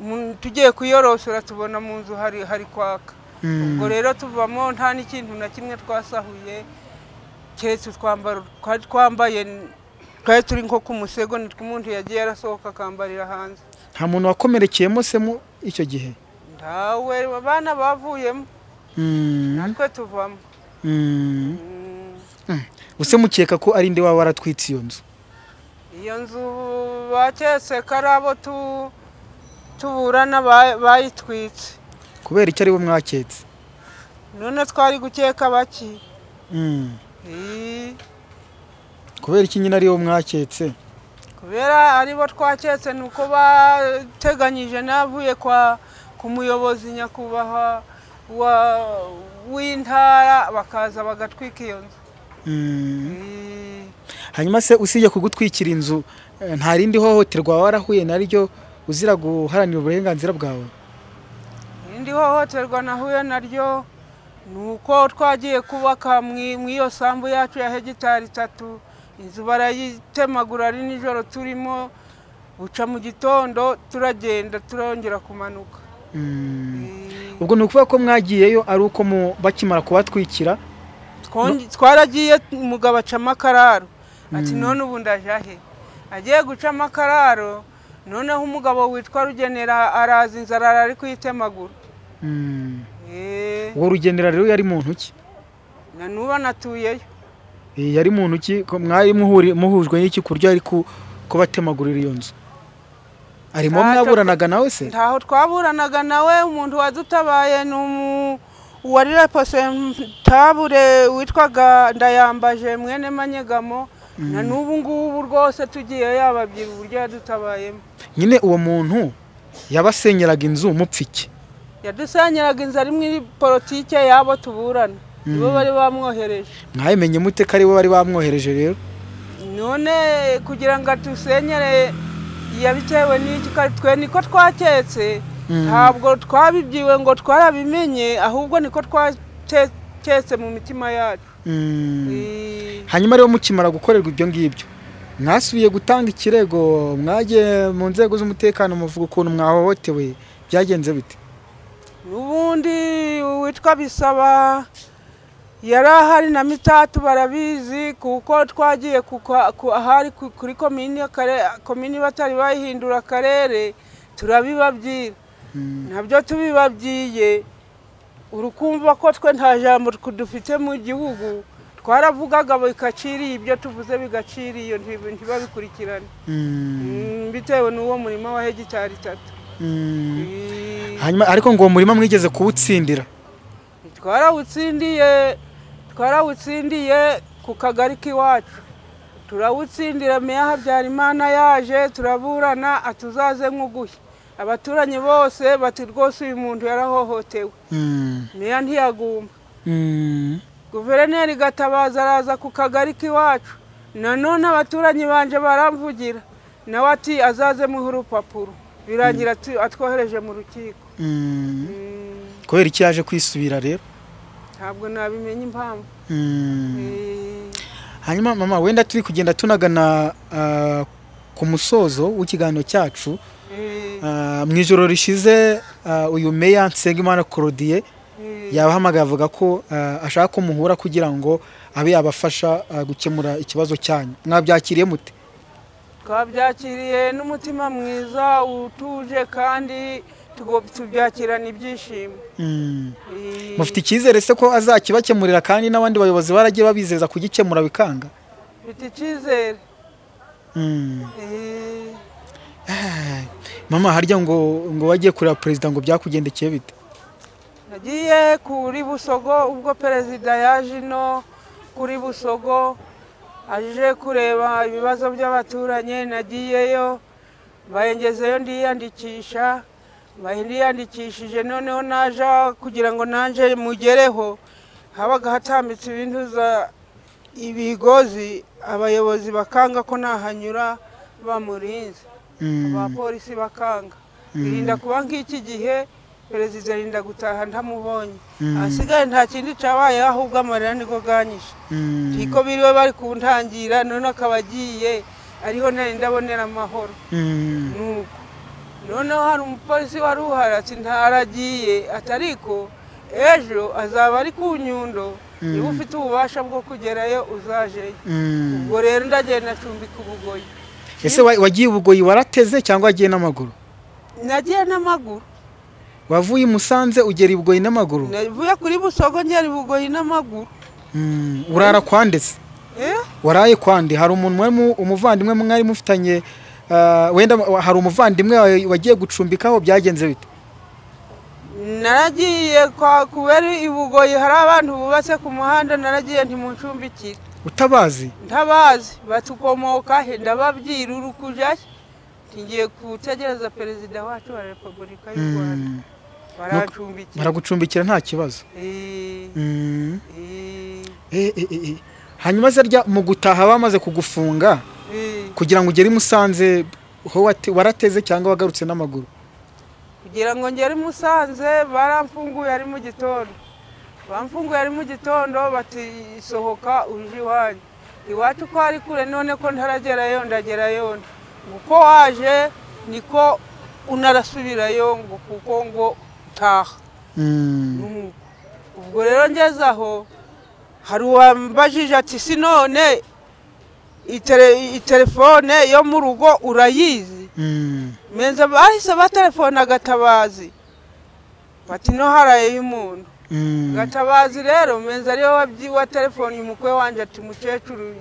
mu- tugiye kuyorosora tubona mu nzu hari hari kwaka mm, ubwo rero tuvamo nta n'ikintu na kimwe twasahuye keretse utwambaro twari twambaye n- twari turi nko ku musego nitwo umuntu yagiye arasohoka akambarira hanze nta muntu wakomerekeyemo se mu icyo gihe ntawe abana bavuyemo Mm, natwe tuvamo mm, mm. Use mukeka ko ari nde waba waratwitse iyo nzu iyo nzu baketse ko ari abo tu- tuburana ba- bayitwitse kubera icyo ari bo mwaketse none twari gukeka baki Mm, Ii, kubera iki nyine ari bo mwaketse kubera aribo twaketse ni uko bateganyije n'avuye kwa ku muyobozi nyakubahwa wa- w'intara bakaza bagatwika iyo nzu Mm. Ii, hanyuma se usibye kugutwikira inzu eh, nta rindi hohoterwa warahuye naryo uzira guharanira uburenganzira bwawe irindi hohoterwa nahuye naryo ni uko twagiye kubaka mu mu iyo sambu yacu ya hegitari itatu inzu barayitemagura ari nijoro turimo buca mu gitondo turagenda turongera kumanuka Mm. Ii, ubwo ni ukuvuga ko mwagiyeyo ari uko mu- bakimara kubatwikira twonge- twaragiye umugabo acamo akararo ati none ubu ndaje ahe agiye gucamo akararo noneho umugabo witwa rugenera araza inzara ari kuyitemagura Mm. Eh, ubwo rugendera rero yari muntu ki na n'ubu anatuyeyo Eh, yari muntu ki ko mwari muhuri- muhujwe n'iki ku buryo ari ku- kubatemagurira iyo nzu arimo Ntaco- mwaburanaga nawe se ntaho twaburanaga nawe umuntu wadutabaye ni umu- uwari reposentabure witwaga ndayambaje mwene manyegamo na n'ubu ngubu rwose tugiye yababwira uburyo yadutabayemo nyine uwo muntu yabasenyeraga inzu mupfike yadusenyeraga inzu ari muri politike y'abo tuburana nibo bari bamwohereje mwabimenye mute ko ari bo bari bamwohereje rero none kugira ngo adusenyere yabitewe n'iki kandi twe niko twaketse ntabwo twabibyiwe ngo twarabimenye ahubwo niko twaketse mu mitima yacu Mm. hanyuma rero mukimara gukorerwa ibyo ngibyo mwasubiye gutanga ikirego mwagiye mu nzego z'umutekano muvuga ukuntu mwahohotewe byagenze bite ubundi uwitwa bisaba yari ahari na mitatu barabizi kuko twagiye ku kwa- ku- ahari ku- kuri komini y'akare- komini batari bayihindura akarere turabibabwira nabyo tubibabwiye urukumva ko twe nta jambo dufite mu gihugu twaravugaga bigaciriye ibyo tuvuze bigaciriye iyo ntibi- ntibabikurikirane Mm, bitewe n'uwo murima wa hegitari itatu Mm. hanyuma ariko ngo uwo murima mwigeze kuwutsindira twarawutsindiye twarawutsindiye ku kagari k'iwacu turawutsindira meya habyarimana yaje turaburana atuzaze nk'uguhe abaturanyi bose bati rwose uyu muntu yarahohotewe Mm. meya ntiyaguma Mm. guverineri gatabaza araza ku kagari k'iwacu nanone abaturanyi banje baramvugira nawe ati azaze muhe urupapuro birangira tu- atwohereje mu rukiko Mm. Mm, kubera iki yaje kwisubira rero ntabwo nabimenye impamvu Mm. Eh, hanyuma mama wenda turi kugenda tunagana ah, ku musozo w'ikiganiro cyacu eh. Ah, mu ijoro rishize ah, uyu meya nsengimana corodiye yabahamagaye avuga ko ah, ashaka ko muhura kugira ngo abe yabafasha ah, gukemura ikibazo cyanyu mwabyakiriye mute twabyakiriye n'umutima mwiza utuje kandi tugo- tubyakirana ibyishimo Mm. Eh, mufite icyizere se ko azakibakemurira kandi n'abandi bayobozi baragiye babizeza kugikemura bikanga mfite icyizere Mm. Eh, Ah, mama harya ngo ngo wagiye kureba perezida ngo byakugendekeye bite nagiye kuri busogo ubwo perezida yaje ino kuri busogo aje kureba ibibazo by'abaturanyi nagiyeyo bayengezeyo ndiyandikisha ndiyandikishije noneho naja kugira ngo nanjye mugereho habaga hatambitse ibintu za ibigozi abayobozi bakanga ko nahanyura bamurinze Mm. abapolisi bakanga birinda kuba nk'iki gihe perezida arinda gutaha ntamubonye ahasigaye nta kindi cyabaye ahubwo amarira niko ganyishe Mm. niko biriwe bari kuntangira none akaba agiye ariho nari ndabonera amahoro Mm. nuko noneho hari umupolisi wari uhari ati ntaragiye ati ariko ejo azaba ari ku nyundo niba ufite ububasha bwo kugerayo uzajeyo Mm. ubwo rero ndagenda acumbika ubugoyi ese wa- wagiye ubugoyi warateze cyangwa wagiye n'amaguru nagiye n'amaguru wavuye i musanze ugera i bugoyi n'amaguru navuye kuri busogo ngera i bugoyi n'amaguru Mm, urara kwa ndetse Eh, waraye kwa ndi hari umuntu mwari mu- umuvandimwe mwari mufitanye ah, wenda hari umuvandimwe wawe wagiye gucumbikaho byagenze bite naragiye kwa kubera i bugoyi hari abantu bubatse ku muhanda naragiye ntimuncumbikire utabazi ntabazi batukomoka he ndababwira uri kujyayo ngiye gutegereza perezida wacu wa repubulika y'u rwanda Mm, barancumbikira baragucumbikira nta kibazo Eh, Mm, eh, eh, eh, eh, eh. hanyuma se rya mu gutaha bamaze kugufunga eh. kugira ngo ugere i musanze ho wate- warateze cyangwa wagarutse n'amaguru kugira ngo ngere i musanze baramfunguye ari mu gitondo bamfunguye ari mu gitondo batisohoka uje iwanyu iwacu ko ari kure none ko ntaragerayo ndagerayo uko waje niko unarasubirayo ngo kuko ngo utaha Mm, Mm. ubwo rero ngeze aho hari uwambajije ati si none itele- itelefone yo mu rugo urayizi mm. meza bahise batelefona gatabazi bati no haraye umuntu Mm. gatabazi rero meza ariwe wabyi- wa telefoni umukwe wanjye ati mukecuru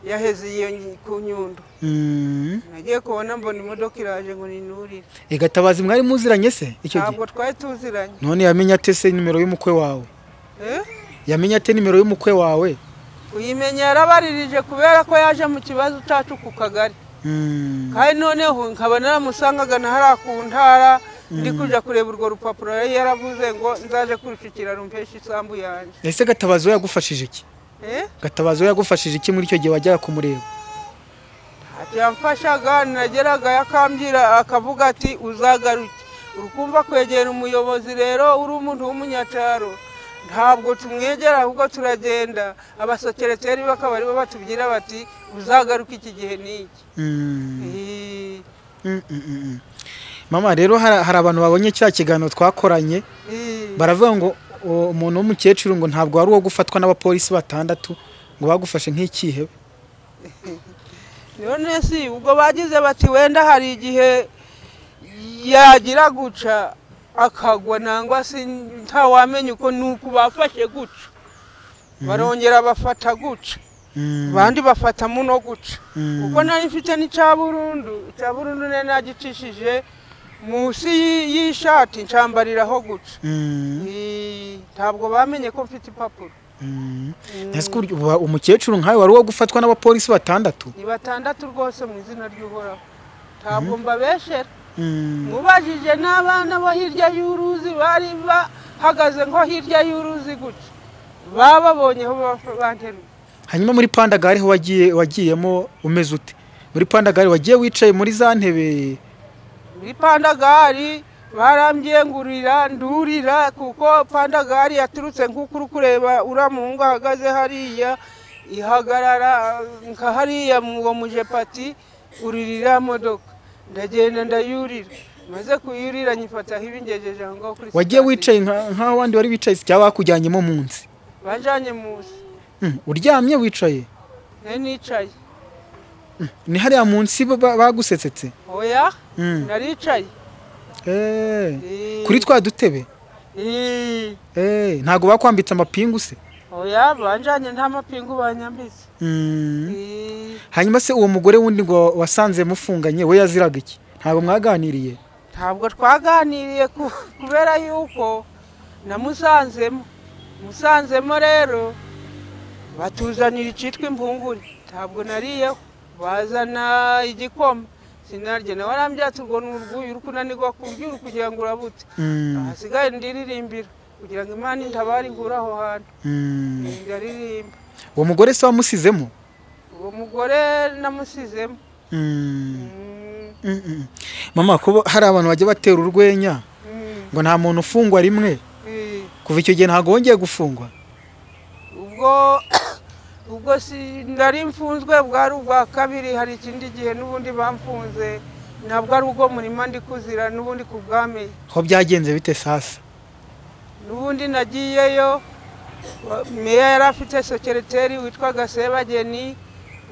yaheze iyo nyi- ku nyundo Mm. nagiye kubona mbona imodoka iraje ngo ninurire Eh, gatabazi mwari muziranye se icyo gihe ntabwo twari tuziranye none yamenya ate se nimero y'umukwe wawe Eh? yamenya ate nimero y'umukwe wawe uyimenya yarabaririje kubera ko yaje mu kibazo cyacu ku kagari Mm. kandi noneho nkaba naramusangaga na hariya ku ntara ndi kujya kureba urwo rupapuro yari yaravuze ngo nzaje kurushyikira rumpeshe isambu yanjye ese gatabazi we yagufashije iki Eh? gatabazi we yagufashije iki muri icyo gihe wajyaga kumureba Ati, yamfashaga nageraga yakambwira akavuga ati uzagaruke urukumva kwegera umuyobozi rero uri umuntu w'umunyacyaro ntabwo tumwegera ahubwo turagenda abasekereteri bakaba aribo batubwira bati uzagaruke iki gihe n'iki Mm. Eh, Mm, mm, mm, mm. mama rero hari hari abantu babonye cya kiganiro twakoranye eh. baravuga ngo o- umuntu w'umukecuru ngo ntabwo wari uwo gufatwa n'abapolisi batandatu ngo bagufashe nk'ikihebe none si ubwo bagize bati wenda hari igihe yagira guca akagwa nangwa se ntawamenya uko ni uku bafashe guca barongera bafata guca Mm. abandi bafata muno guca Mm. kuko nari mfite n'icya burundu icya burundu nari nagicishije munsi y- y'ishati ncambariraho guca Mm. Eh, ntabwo bamenye ko mfite impapuro ese ko urya- uba- umukecuru nkawe wari uwo gufatwa n'abapolisi batandatu ni batandatu rwose mu izina ry'uhoraho ntabwo mbabeshera mubajije n'abana bo hirya y'uruzi bari bahagaze nko hirya y'uruzi gutya bababonyeho ba- banteruye hanyuma muri pandagari ho wagiye wagiyemo umeze ute muri pandagari wagiye wicaye muri za ntebe muri pandagari barambyenguririra ndurira kuko pandagari yaturutse nk'uko uri kureba uriya muhungu ahagaze hariya ihagarara nka hariya mu uwo mujepati uririra modoka ndagenda ndayurira maze kuyurira nyifataho ibingejeje aho ngaho kuri wagiye sitasiyo. wicaye nka- nk'aho abandi wari wicaye se cyangwa bakujyanyemo munsi bajanye munsi Mm, uryamye wicaye nari nicaye ni hariya munsi ba- ba- bagusetsetse oya Mm. naricaye Eh, Eh, kuri twa dutebe eh, Eh, ntabwo bakwambitse amapingu se oya banjanye nta mapingu banyambitse Mm. Eh, hanyuma se uwo mugore wundi ngo wasanze mufunganye we yaziraga iki ntabwo mwaganiriye ntabwo twaganiriye ku- kubera yuko namusanzemo musanzemo rero batuzanira icitwa impungure ntabwo nariyeho bazana igikoma sinarye nawe arambwira ati urwo ni urwuyu uri kunanirwa kurya uri kugira ngo urabute Mm, ahasigaye ndiririmbira kugira ngo imana intabare inkure aho hantu mm. ndaririmba uwo mugore se wamusizemo uwo mugore namusizemo Mm, Mm, mm, mm. mama kuba hari abantu bajya batera urwenya mm, ngo nta muntu ufungwa rimwe eh. kuva icyo gihe ntabwo wongeye gufungwa ubwo ubwo si ndari mfunzwe bwari ubwa kabiri hari ikindi gihe n'ubundi bamfunze ntabwo ari ubwo murima ndi kuzira n'ubundi ku bwame aho byagenze bite sasa n'ubundi nagiyeyo wa- meya yari afite sekereteri witwaga sebageni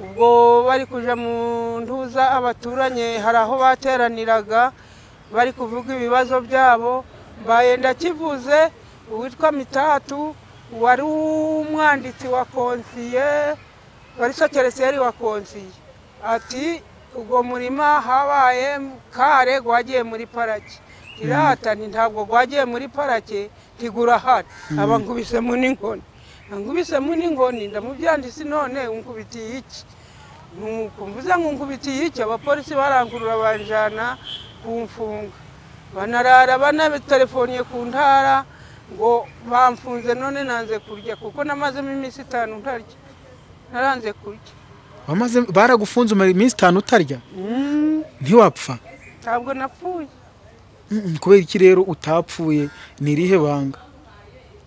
ubwo bari kuja mu ntuza abaturanye hari aho bateraniraga bari kuvuga ibibazo byabo mbaye ndakivuze uwitwa mitatu wari umwanditsi wa konsiye wari sokereseri wa konsiye ati ubwo murima habaye kare gwagiye muri parake iratani ntabwo gwagiye muri parake ntigura hano aba nkubisemo n'inkoni nkubisemo n'inkoni ndamubyanditse none nkubitiye iki kumvuze ngo nkubitiye iki abapolisi barangurura banjana kumfunga banarara banabitelefoniye ku ntara ngo bamfunze none nanze kurya kuko namazemo iminsi itanu ntarya naranze kurya wamaze baragufunze umara iminsi itanu utarya ntiwapfa ntabwo napfuye Mm, mm, kubera iki rero utapfuye ni irihe banga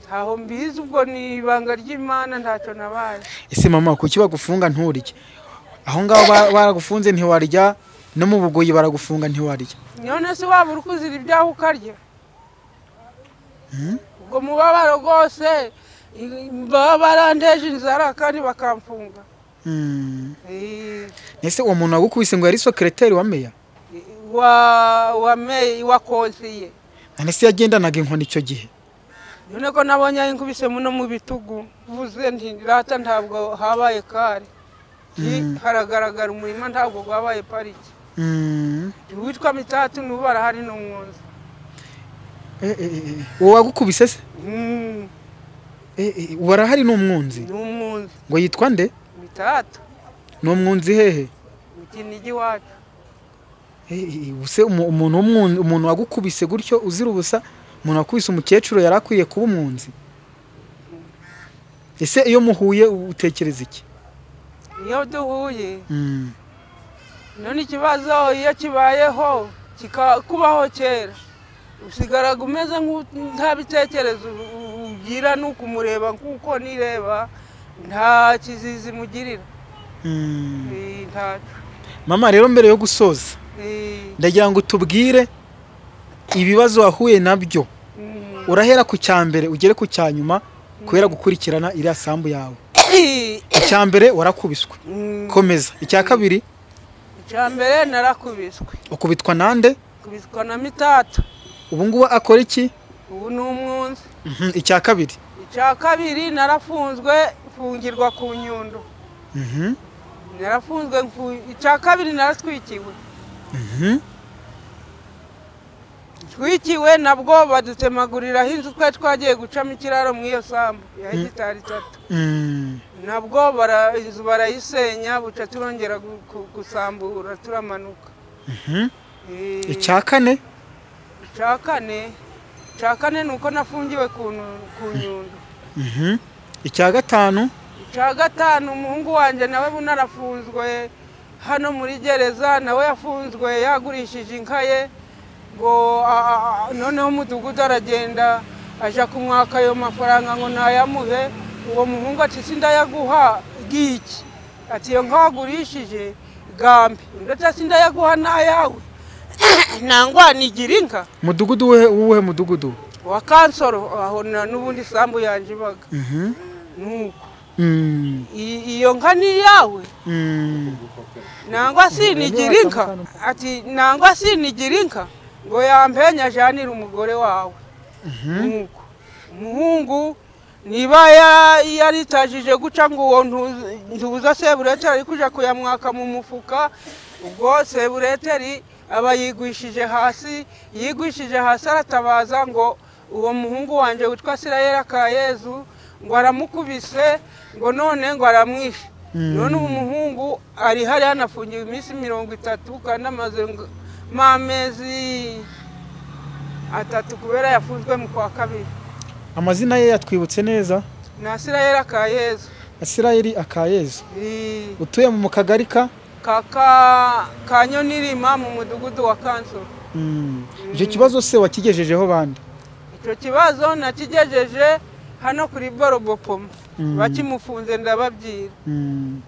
ntaho mbizi ubwo ni ibanga ry'imana ntacyo nabaye ese mama kuki bagufunga nturye aho ngaho ba- baragufunze ntiwarya no mu bugoyi baragufunga ntiwarya none se waba uri kuzira ibyaho ukarya ubwo mubabaro rwose i- baba barandeje inzara kandi bakamfunga Mm. Eh, ese uwo muntu wagukubise ngo yari sokereteri wa meya wa wa meyi wa konsiye none se yagendanaga inkoni icyo gihe none ko nabonye ayinkubisemo no mu bitugu mvuze nti rata ntabwo habaye kare Nti, haragaragara umurima ntabwo wabaye pariki Mm. witwa mitatu n'ubu arahari no mwoza Eh, eh, eh, eh. uwo wagukubise se Mm, Eh, eh, uwo arahari ni umwunzi ni umwunzi ngo yitwa nde mitatu ni umwunzi hehe mu kinigi iwacu Eh, eh, eh, use umu- umuntu w'umwunzi- umuntu wagukubise gutyo uzira ubusa umuntu wakubise umukecuru yari akwiye kuba umwunzi ese iyo muhuye utekereza iki iyo duhuye Mm. none ikibazo iyo kibayeho kikakubaho kera usigaraga umeze nk'u- nta bitekerezo u- u- ugira ni ukumureba nk'uko nireba nta kizizi mugirira Mm. Eh, ntaco mama rero mbere yo gusoza Eh, ndagira ngo tubwire ibibazo wahuye nabyo mm. urahera ku cya mbere ugere ku cya nyuma kubera gukurikirana iriya sambu yawe icya mbere warakubiswe Mm, komeza icya kabiri icya mbere narakubiswe ukubitwa nande kubiswa na mitatu ubu ngubu akora iki ubu ni umwunzi Mhm, icya kabiri icya kabiri narafunzwe mfungirwa ku nyundo Mhm, narafunzwe mfu- icya kabiri naratwikiwe mhm. twikiwe nabwo badutemaguriraho inzu twe twagiye gucamo ikiraro mu iyo sambu ya hegitari itatu Mm. nabwo bara- inzu barayisenya buca turongera gu- gu- gusambura turamanuka Mhm. Eh, icya kane icya kane icya kane ni uko nafungiwe ku nu- ku nyundo Mhm. icya gatanu icya gatanu umuhungu wanjye nawe bunarafunzwe hano muri gereza nawe yafunzwe yagurishije inka ye ngo a- a- a- noneho umudugudu aragenda ajya kumwaka ayo mafaranga ngo nayamuhe uwo muhungu ati sindayaguha bw'iki ati iyo nka wagurishije gambe undi ati sindayaguha n'ayawe ntangwanigira inka mudugudu wuhe wuhe mudugudu wa kansoro aho na- n'ubundi isambu yanjye ibaga Mhm. nuko Mm, i- iyo nka ni iyawe mm. nangwa sinigira inka ati nangwa sinigira inka ngo yampenya ajyanire umugore wawe nk'uko umuhungu niba ya- yaritajije guca ngo uwo ntu- ntuza sebureteri ari kujya kuyamwaka mu mufuka ubwo sebureteri aba yigwishije hasi yigwishije hasi aratabaza ngo uwo muhungu wanjye witwa sirayeli akayezu ngo aramukubise ngo none ngo aramwishe none uwo muhungu ari hari hanafungiwe iminsi mirongo itatu kandi amaze ngo- amezi atatu kubera yafunzwe mu kwa kabiri amazina ye yatwibutse neza na sirayeli akayezu asirayeli akayezu i- utuye mu kagari ka kaka ka nyonirima mu mudugudu wa kansoro Mm. icyo kibazo se wakigejejeho bande icyo kibazo nakigejeje hano kuri borobopoma bakimufunze ndababwira Mm.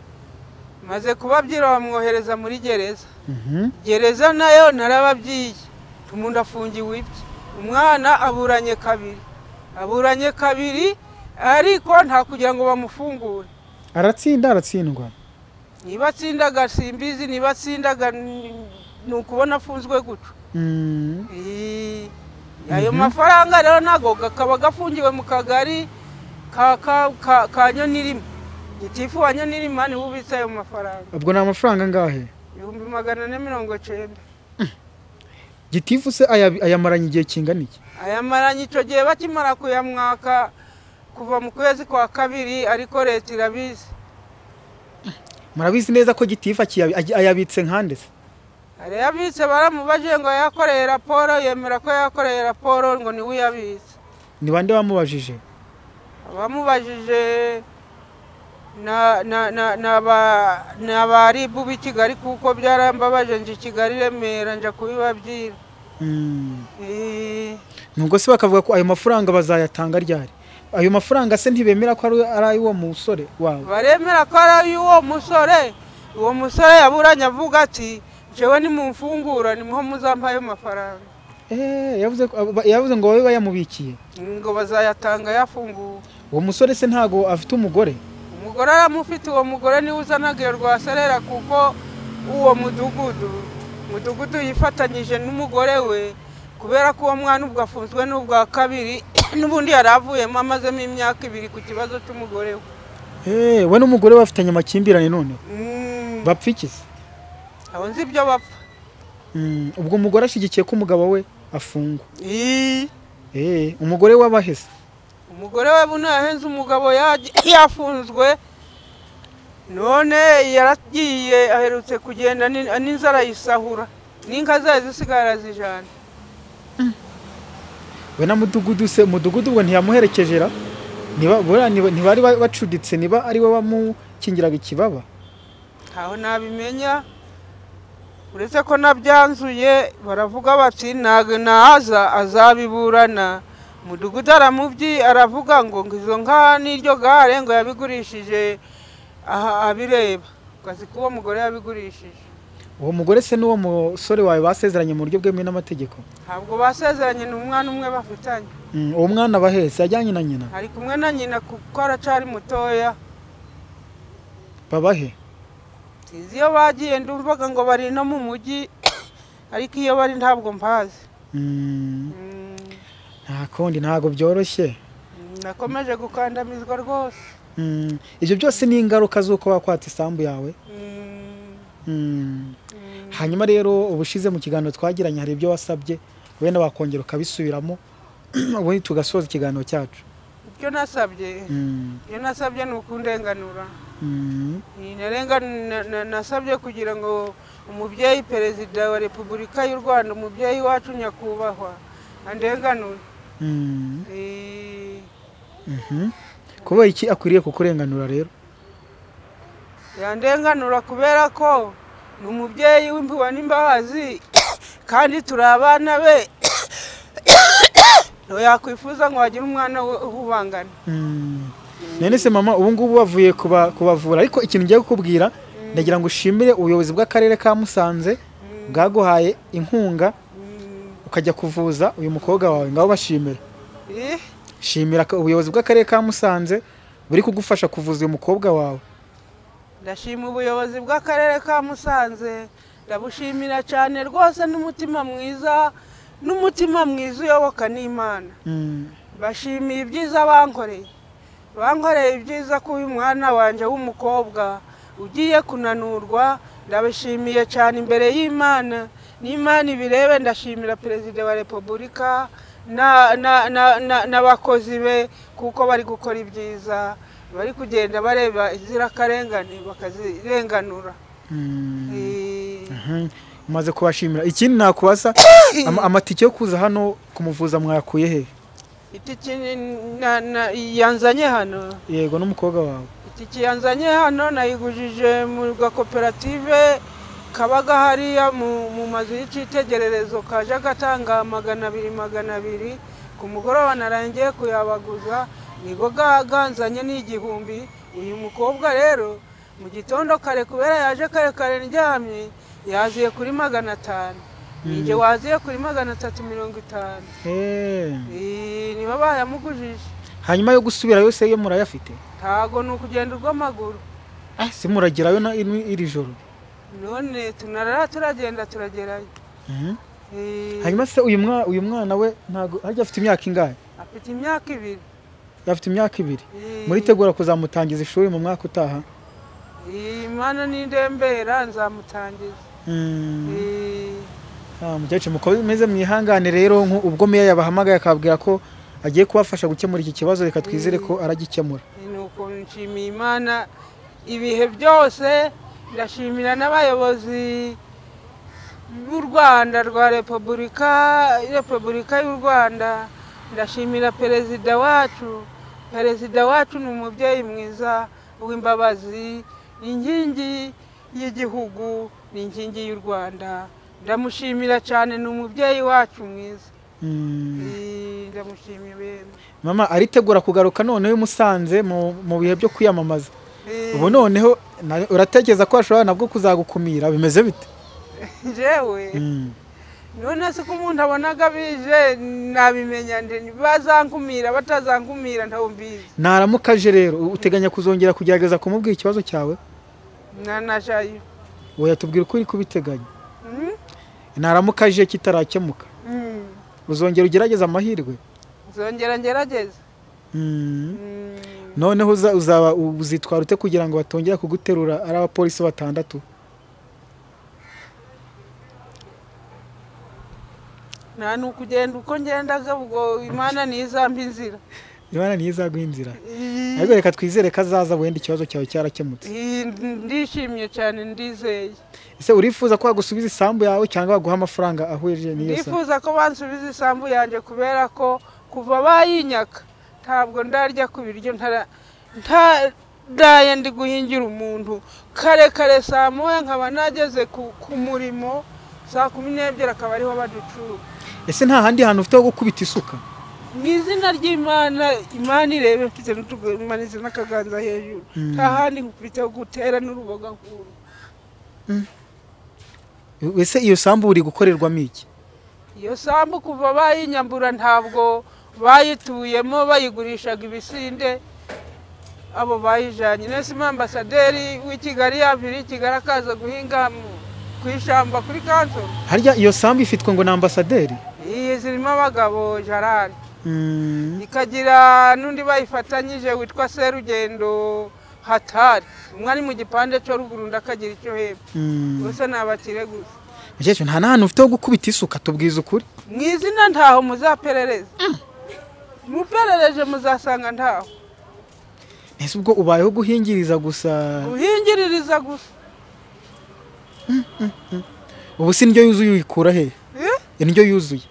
maze kubabwira bamwohereza muri gereza Mhm. gereza nayo narababyiye umuntu afungiwe ibye umwana aburanye kabiri aburanye kabiri ariko nta kugira ngo bamufungure aratsinda aratsindwa niba atsindaga simbizi niba atsindaga ni ni ukubona afunzwe gutyo Mm. Ii, ayo mafaranga rero ntabwo akaba afungiwe mu kagari ka ka ka ka nyonirima gitifu wa nyonirima niwe ubitse ayo mafaranga ubwo ni amafaranga angahe ibihumbi magana ane mirongo icyenda gitifu se aya- ayamaranye igihe kingana iki ayamaranye icyo gihe bakimara kuyamwaka kuva mu kwezi kwa kabiri ariko leta irabizi murabizi neza ko gitifu akiyabi- agy- ayabitse nkande se hari yabitse baramubaje ngo yakoreye raporo yemera ko yakoreye raporo ngo niwe uyabitse ni bande bamubajije abamubajije na- na- na- na ba- na ba ribu b'i kigali kuko byarambabaje nje i kigali i remera nja kubibabwira Mm. Eh, nubwo se bakavuga ko ayo mafaranga bazayatanga ryari ayo mafaranga se ntibemera ko ari- ari ay'uwo musore wawe baremera ko ari uwo musore uwo musore yaburanye avuga ati jewe nimumfungura nimuho muzampa ayo mafaranga Eh, yavuze ko- aba- yavuze ngo babe bayamubikiye ngo bazayatanga yafunguwe uwo musore se ntago afite umugore umugore aramufite uwo mugore niwe uzanaga iyo rwaserera kuko uwo mudugudu umudugudu yifatanyije n'umugore we kubera ko uwo mwana ubwo afunzwe n'ubwa kabiri n'ubundi yari avuyemo amazemo imyaka ibiri ku kibazo cy'umugore we Eh, we n'umugore bafitanye amakimbirane noneho Mm, bapfa iki se abo nzi ibyo bapfa Mm, ubwo umugore ashyigikiye ko umugabo we afungwa Ii, Eh, umugore we abahese umugore we buno yahenze umugabo yaje- yafunzwe none yaragiye aherutse kugenda ni- n'inzara yisahura n'inka zayo zisigara zijana we na mudugudu se umudugudu ubwo ntiyamuherekeje ra niba buriya niba- ntibari ba- bacuditse niba ari we wamukingiraga ikibaba ntaho nabimenya uretse ko nabyanzuye baravuga bati ntabwo naza azabiburana umudugudu aramubyi aravuga ngo ngo izo nka n'iryo gare ngo yabigurishije aha abireba ngo azi ko uwo mugore yabigurishije uwo mugore se n'uwo musore wawe basezeranye mu buryo bwemewe n'amategeko ntabwo basezeranye n'umwana umwe bafitanye Mm, uwo mwana bahetse yajyanye na nyina ari kumwe na nyina kuko aracyari mutoya babahe sinzi iyo bagiye ndumvaga ngo bari no mu mujyi ariko iyo bari ntabwo mbazi Mm, Mm, nta kundi ntabwo byoroshye nakomeje gukandamizwa rwose Mm, ibyo byose ni ingaruka z'uko wakwata isambu yawe Mm, Mm. hanyuma rero ubushize mu kiganiro twagiranye hari ibyo wasabye wenda wakongera ukabisubiramo ubundi tugasoza ikiganiro cyacu ibyo nasabye Mm, ibyo nasabye ni ukundenganura mm, Ni narenga- na- na- nasabye kugira ngo umubyeyi perezida wa repubulika y'u rwanda umubyeyi wacu nyakubahwa andenganure mm, Eh, mhm. kubera iki akwiriye kukurenganura rero yandenganura kubera ko ni umubyeyi w'impuhwe n'imbabazi kandi turi abana be yakwifuza ngo hagire umwana we uhubangana Mm. none se mama ubu ngubu bavuye kuba- kubavura ariko ikintu ngiye kukubwira ndagira ngo ushimire ubuyobozi bw'akarere ka musanze bwaguhaye inkunga Mm, ukajya kuvuza uyu mukobwa wawe ngaho bashimira eh, shimira ka- ubuyobozi bw'akarere ka musanze buri kugufasha kuvuza uyu mukobwa wawe ndashima ubuyobozi bw'akarere ka musanze ndabushimira cyane rwose n'umutima mwiza n'umutima mwiza uyoboka n'imana Mm. bashimiye ibyiza bankoreye bankoreye ibyiza ko uyu mwana wanjye w'umukobwa ugiye kunanurwa ndabishimiye cyane imbere y'imana n'imana ibirebe ndashimira perezida wa repubulika na- na- na- na- n'abakozi be kuko bari gukora ibyiza bari kugenda bareba inzirakarengane bakazirenganura Mm. Eh, Mhm. umaze kubashimira ikindi nakubaza ama- amatike yo kuza hano kumuvuza mwayakuye he itiki ni- na- na- yanzanye hano yego n'umukobwa wawe itike yanzanye hano nayigujije mu gakoperative kabaga hariya mu mu mazu y'icyitegererezo kaje gatanga magana abiri magana abiri ku mugoroba narangiye kuyabaguza nigo ga- ganzanye n'igihumbi uyu mukobwa rero mu gitondo kare kubera yaje kare kare ndyamye yaziye kuri magana atanu ninjye waziye kuri magana atatu mirongo itanu Eh. Eh, nibo bayamugujije hanyuma yo gusubira yose yo murayafite ntago ni ukugenda urw'amaguru Ah, simuragerayo na- iri iri joro none tunarara turagenda turagerayo Mhm. Eh, hanyuma se uyu mwana uyu mwana we ntago harya afite imyaka ingahe afite imyaka ibiri afite imyaka ibiri Eh, muritegura kuzamutangiza ishuri mu mwaka utaha eh, Imana nindembera nzamutangiza Mm, Eh, ah, mukecuru mukomeze mwihangane rero nku- ubwo meya yabahamagaye akababwira ko agiye kubafasha gukemura iki kibazo reka twizere ko aragikemura ni ukuntu nshimiye imana ibihe byose ndashimira n'abayobozi b'u rwanda rwa repubulika repubulika y'u rwanda ndashimira perezida wacu perezida wacu ni umubyeyi mwiza w'imbabazi ni inkingi y'igihugu ni inkingi y'u rwanda ndamushimira cyane ni umubyeyi wacu mwiza Mm. Eh, ndamushimiye mama aritegura kugaruka noneho iyo umusanze mu mu bihe byo kwiyamamaza Eh, ubu noneho na- uratekereza ko ashobora nabwo kuzagukumira bimeze bite jewe Mm. none se ko umuntu abonaga bije nabimenya nde bazankumira batazankumira ntawe mbizi naramuka aje rero uteganya kuzongera kugerageza kumubwira ikibazo cyawe nanashayo wowe yatubwira uko uri kubiteganya naramuka aje kitarakemuka uzongera ugerageze amahirwe nzongera ngerageze Mm. Mm, noneho uza- uzaba uzitwara ute kugira ngo batongera kuguterura ari abapolisi batandatu nta ni ukugenda uko ngendaga ubwo imana ntizambe inzira imana niyo izaguha inzira Ii, ariko reka twizere ko azaza wenda ikibazo cyawe cyarakemutse ii, ndishimye cyane ndizeye ese urifuza ko wagusubiza isambu yawe cyangwa baguha amafaranga ahuje n'iyo sambu ndifuza ko bansubiza isambu yanjye kubera ko kuva bayinyaka ntabwo ndarya ku biryo ntara- ntaraye ndi guhingira umuntu kare kare saa moya nkaba nageze ku ku murimo saa kumi n'ebyiri akaba ariho baducura ese nta handi hantu ufite ho gukubita isuka mu izina ry'imana imana irebe mfite n'utumanitse n'akaganza hejuru nta handi nkufite ho gutera n'uruboga nkuru ese iyo sambu uri gukorerwamo iki iyo sambu kuva bayinyambura ntabwo bayituyemo bayigurishaga ibisinde abo bayijyanye nese ambasaderi w'i kigali yaviriye i kigali akaza guhinga mu- ku ishyamba kuri kanso harya iyo sambu ifitwe ngo ni ambasaderi iyi zirimo abagabo jarari ikagira n'undi bayifatanyije witwa serugendo hatari umwe ari mu gipande cyo ruguru undi akagira icyo hepfo gusa ni abakire gusa mukecuru nta n'ahantu ufite ho gukubita isuka tubwiza ukuri mu izina ntaho muzaperereza muperereje muzasanga ntaho ese ubwo ubayeho guhingiriza gusa guhingiririza gusa ubu si indyo yuzuye uyikura he Eh? indyo yuzuye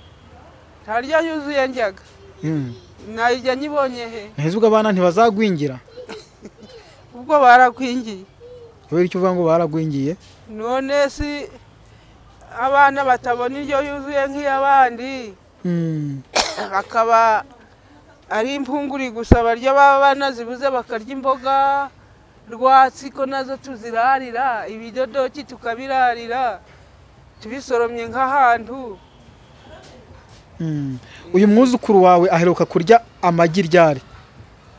ntaryo yuzuye njyaga Mm. nayijya nyibonye he nahise ubwo abana ntibazagwingira ubwo barakwingiye kubera icyo uvuga ngo baragwingiye none si abana batabona indyo yuzuye nk'iy'abandi Mm. bakaba ari impunguri gusa barya baba banazibuze bakarya imboga rwatsi ko nazo tuzirarira ibidodoki tukabirarira tubisoromye nk'ahantu Mm. uyu mwuzukuru wawe aheruka kurya amagi ryari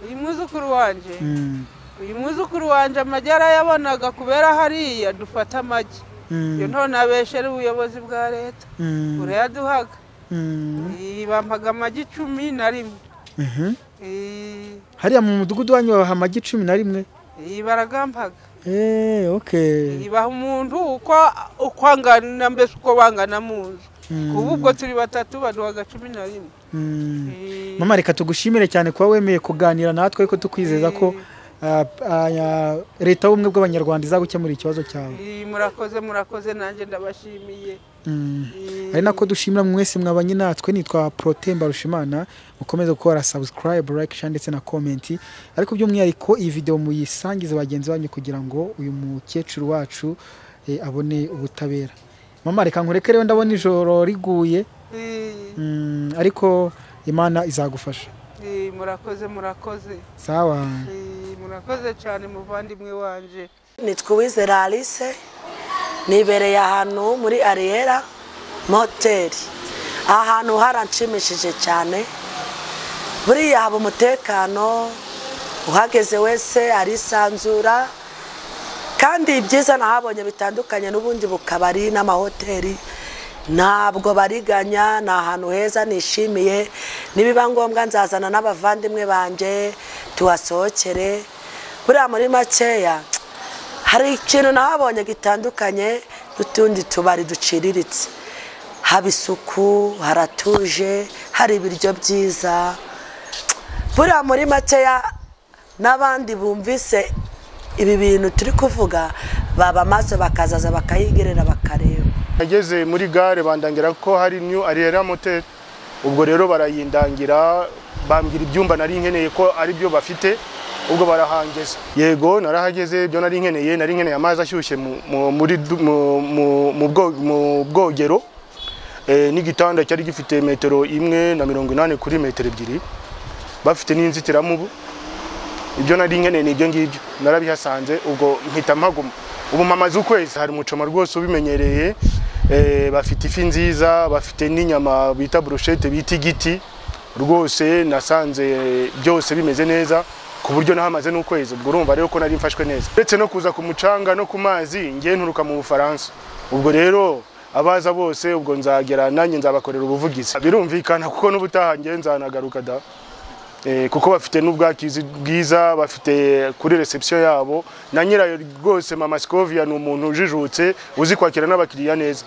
uyu mwuzukuru wanjye Mm. uyu mwuzukuru wanjye amagi yarayabonaga kubera hariya dufata amagi Mm. iyo ntonabeshere ubuyobozi bwa leta Mm. burayaduhaga Mm. Eh, bampaga amagi icumi na rimwe Mhm. Eh, hariya mu mudugudu wanyu babaha amagi cumi na rimwe eh, baragampaga Eh, okay. Eh, baha umuntu uko uko angana mbese uko bangana mu nzu kuba ubwo turi batatu baduhaga cumi na rimwe Mm. Eh, mama reka tugushimire cyane kuba wemeye kuganira natwe ariko tukwizeza ko ah, ah, leta y'ubumwe bw'abanyarwanda izagukemura ikibazo cyawe eh, murakoze murakoze nanjye ndabashimiye Mm. Eh, ari nako dushimira mwese mwabanye natwe nitwa protemba rushimana mukomeze gukora subscribe like share ndetse na comment ariko by'umwihariko iyi video muyisangize bagenzi banyu kugira ngo uyu mukecuru wacu eh, abone ubutabera mama reka nkureke rero ndabona ijoro riguye eh, Mm, ariko imana izagufasha eh, murakoze murakoze sawa Eh, murakoze cyane muvandimwe wanje nitwa uwizera alice nibereye ahantu muri ariyera moteri aha hantu haranshimishije cyane buriya haba umutekano uhageze wese arisanzura kandi ibyiza nahabonye bitandukanye n'ubundi bukabari n'amahoteli ntabwo bariganya ni ahantu heza nishimiye nibiba ngombwa nzazana n'abavandimwe banjye tuhasohokere buriya muri makeya hari ikintu nahabonye gitandukanye n'utundi tubari duciriritse haba isuku haratuje hari ibiryo byiza buriya muri makeya n'abandi bumvise ibi bintu turi kuvuga baba maso bakazaza bakayigerera bakareba nageze muri gare bandangira ko hari new arera moteri ubwo rero barayindangira bambwira ibyumba nari nkeneye ko ari byo bafite ubwo barahangeza yego narahageze ibyo nari nkeneye nari nkeneye amazi ashyushye mu- mu- muri du- mu- mu- mu bwo- mu bwogero Eh, n'igitanda cyari gifite metero imwe na mirongo inani kuri metero ebyiri bafite n'inzitiramubu ibyo nari nkeneye ni ibyo ngibyo narabihasanze ubwo mpita mpaguma ubu mpamaze ukwezi hari umucoma rwose ubimenyereye eh, bafite ifi nziza bafite n'inyama bita burushete bita igiti rwose nasanze byose bimeze neza ku buryo nahamaze n'ukwezi ubwo urumva rero ko nari mfashwe neza uretse no kuza ku mucanga no ku mazi ngiye nturuka mu bufaransa ubwo rero abaza bose ubwo nzagera nanjye nzabakorera ubuvugizi birumvikana kuko n'ubutaha ngiye nzanagaruka da Eh, kuko bafite n'ubwakizi bwiza bafite kuri reception yabo na nyirayo rwose mama Scovia ni umuntu ujijutse uzi kwakira n'abakiriya neza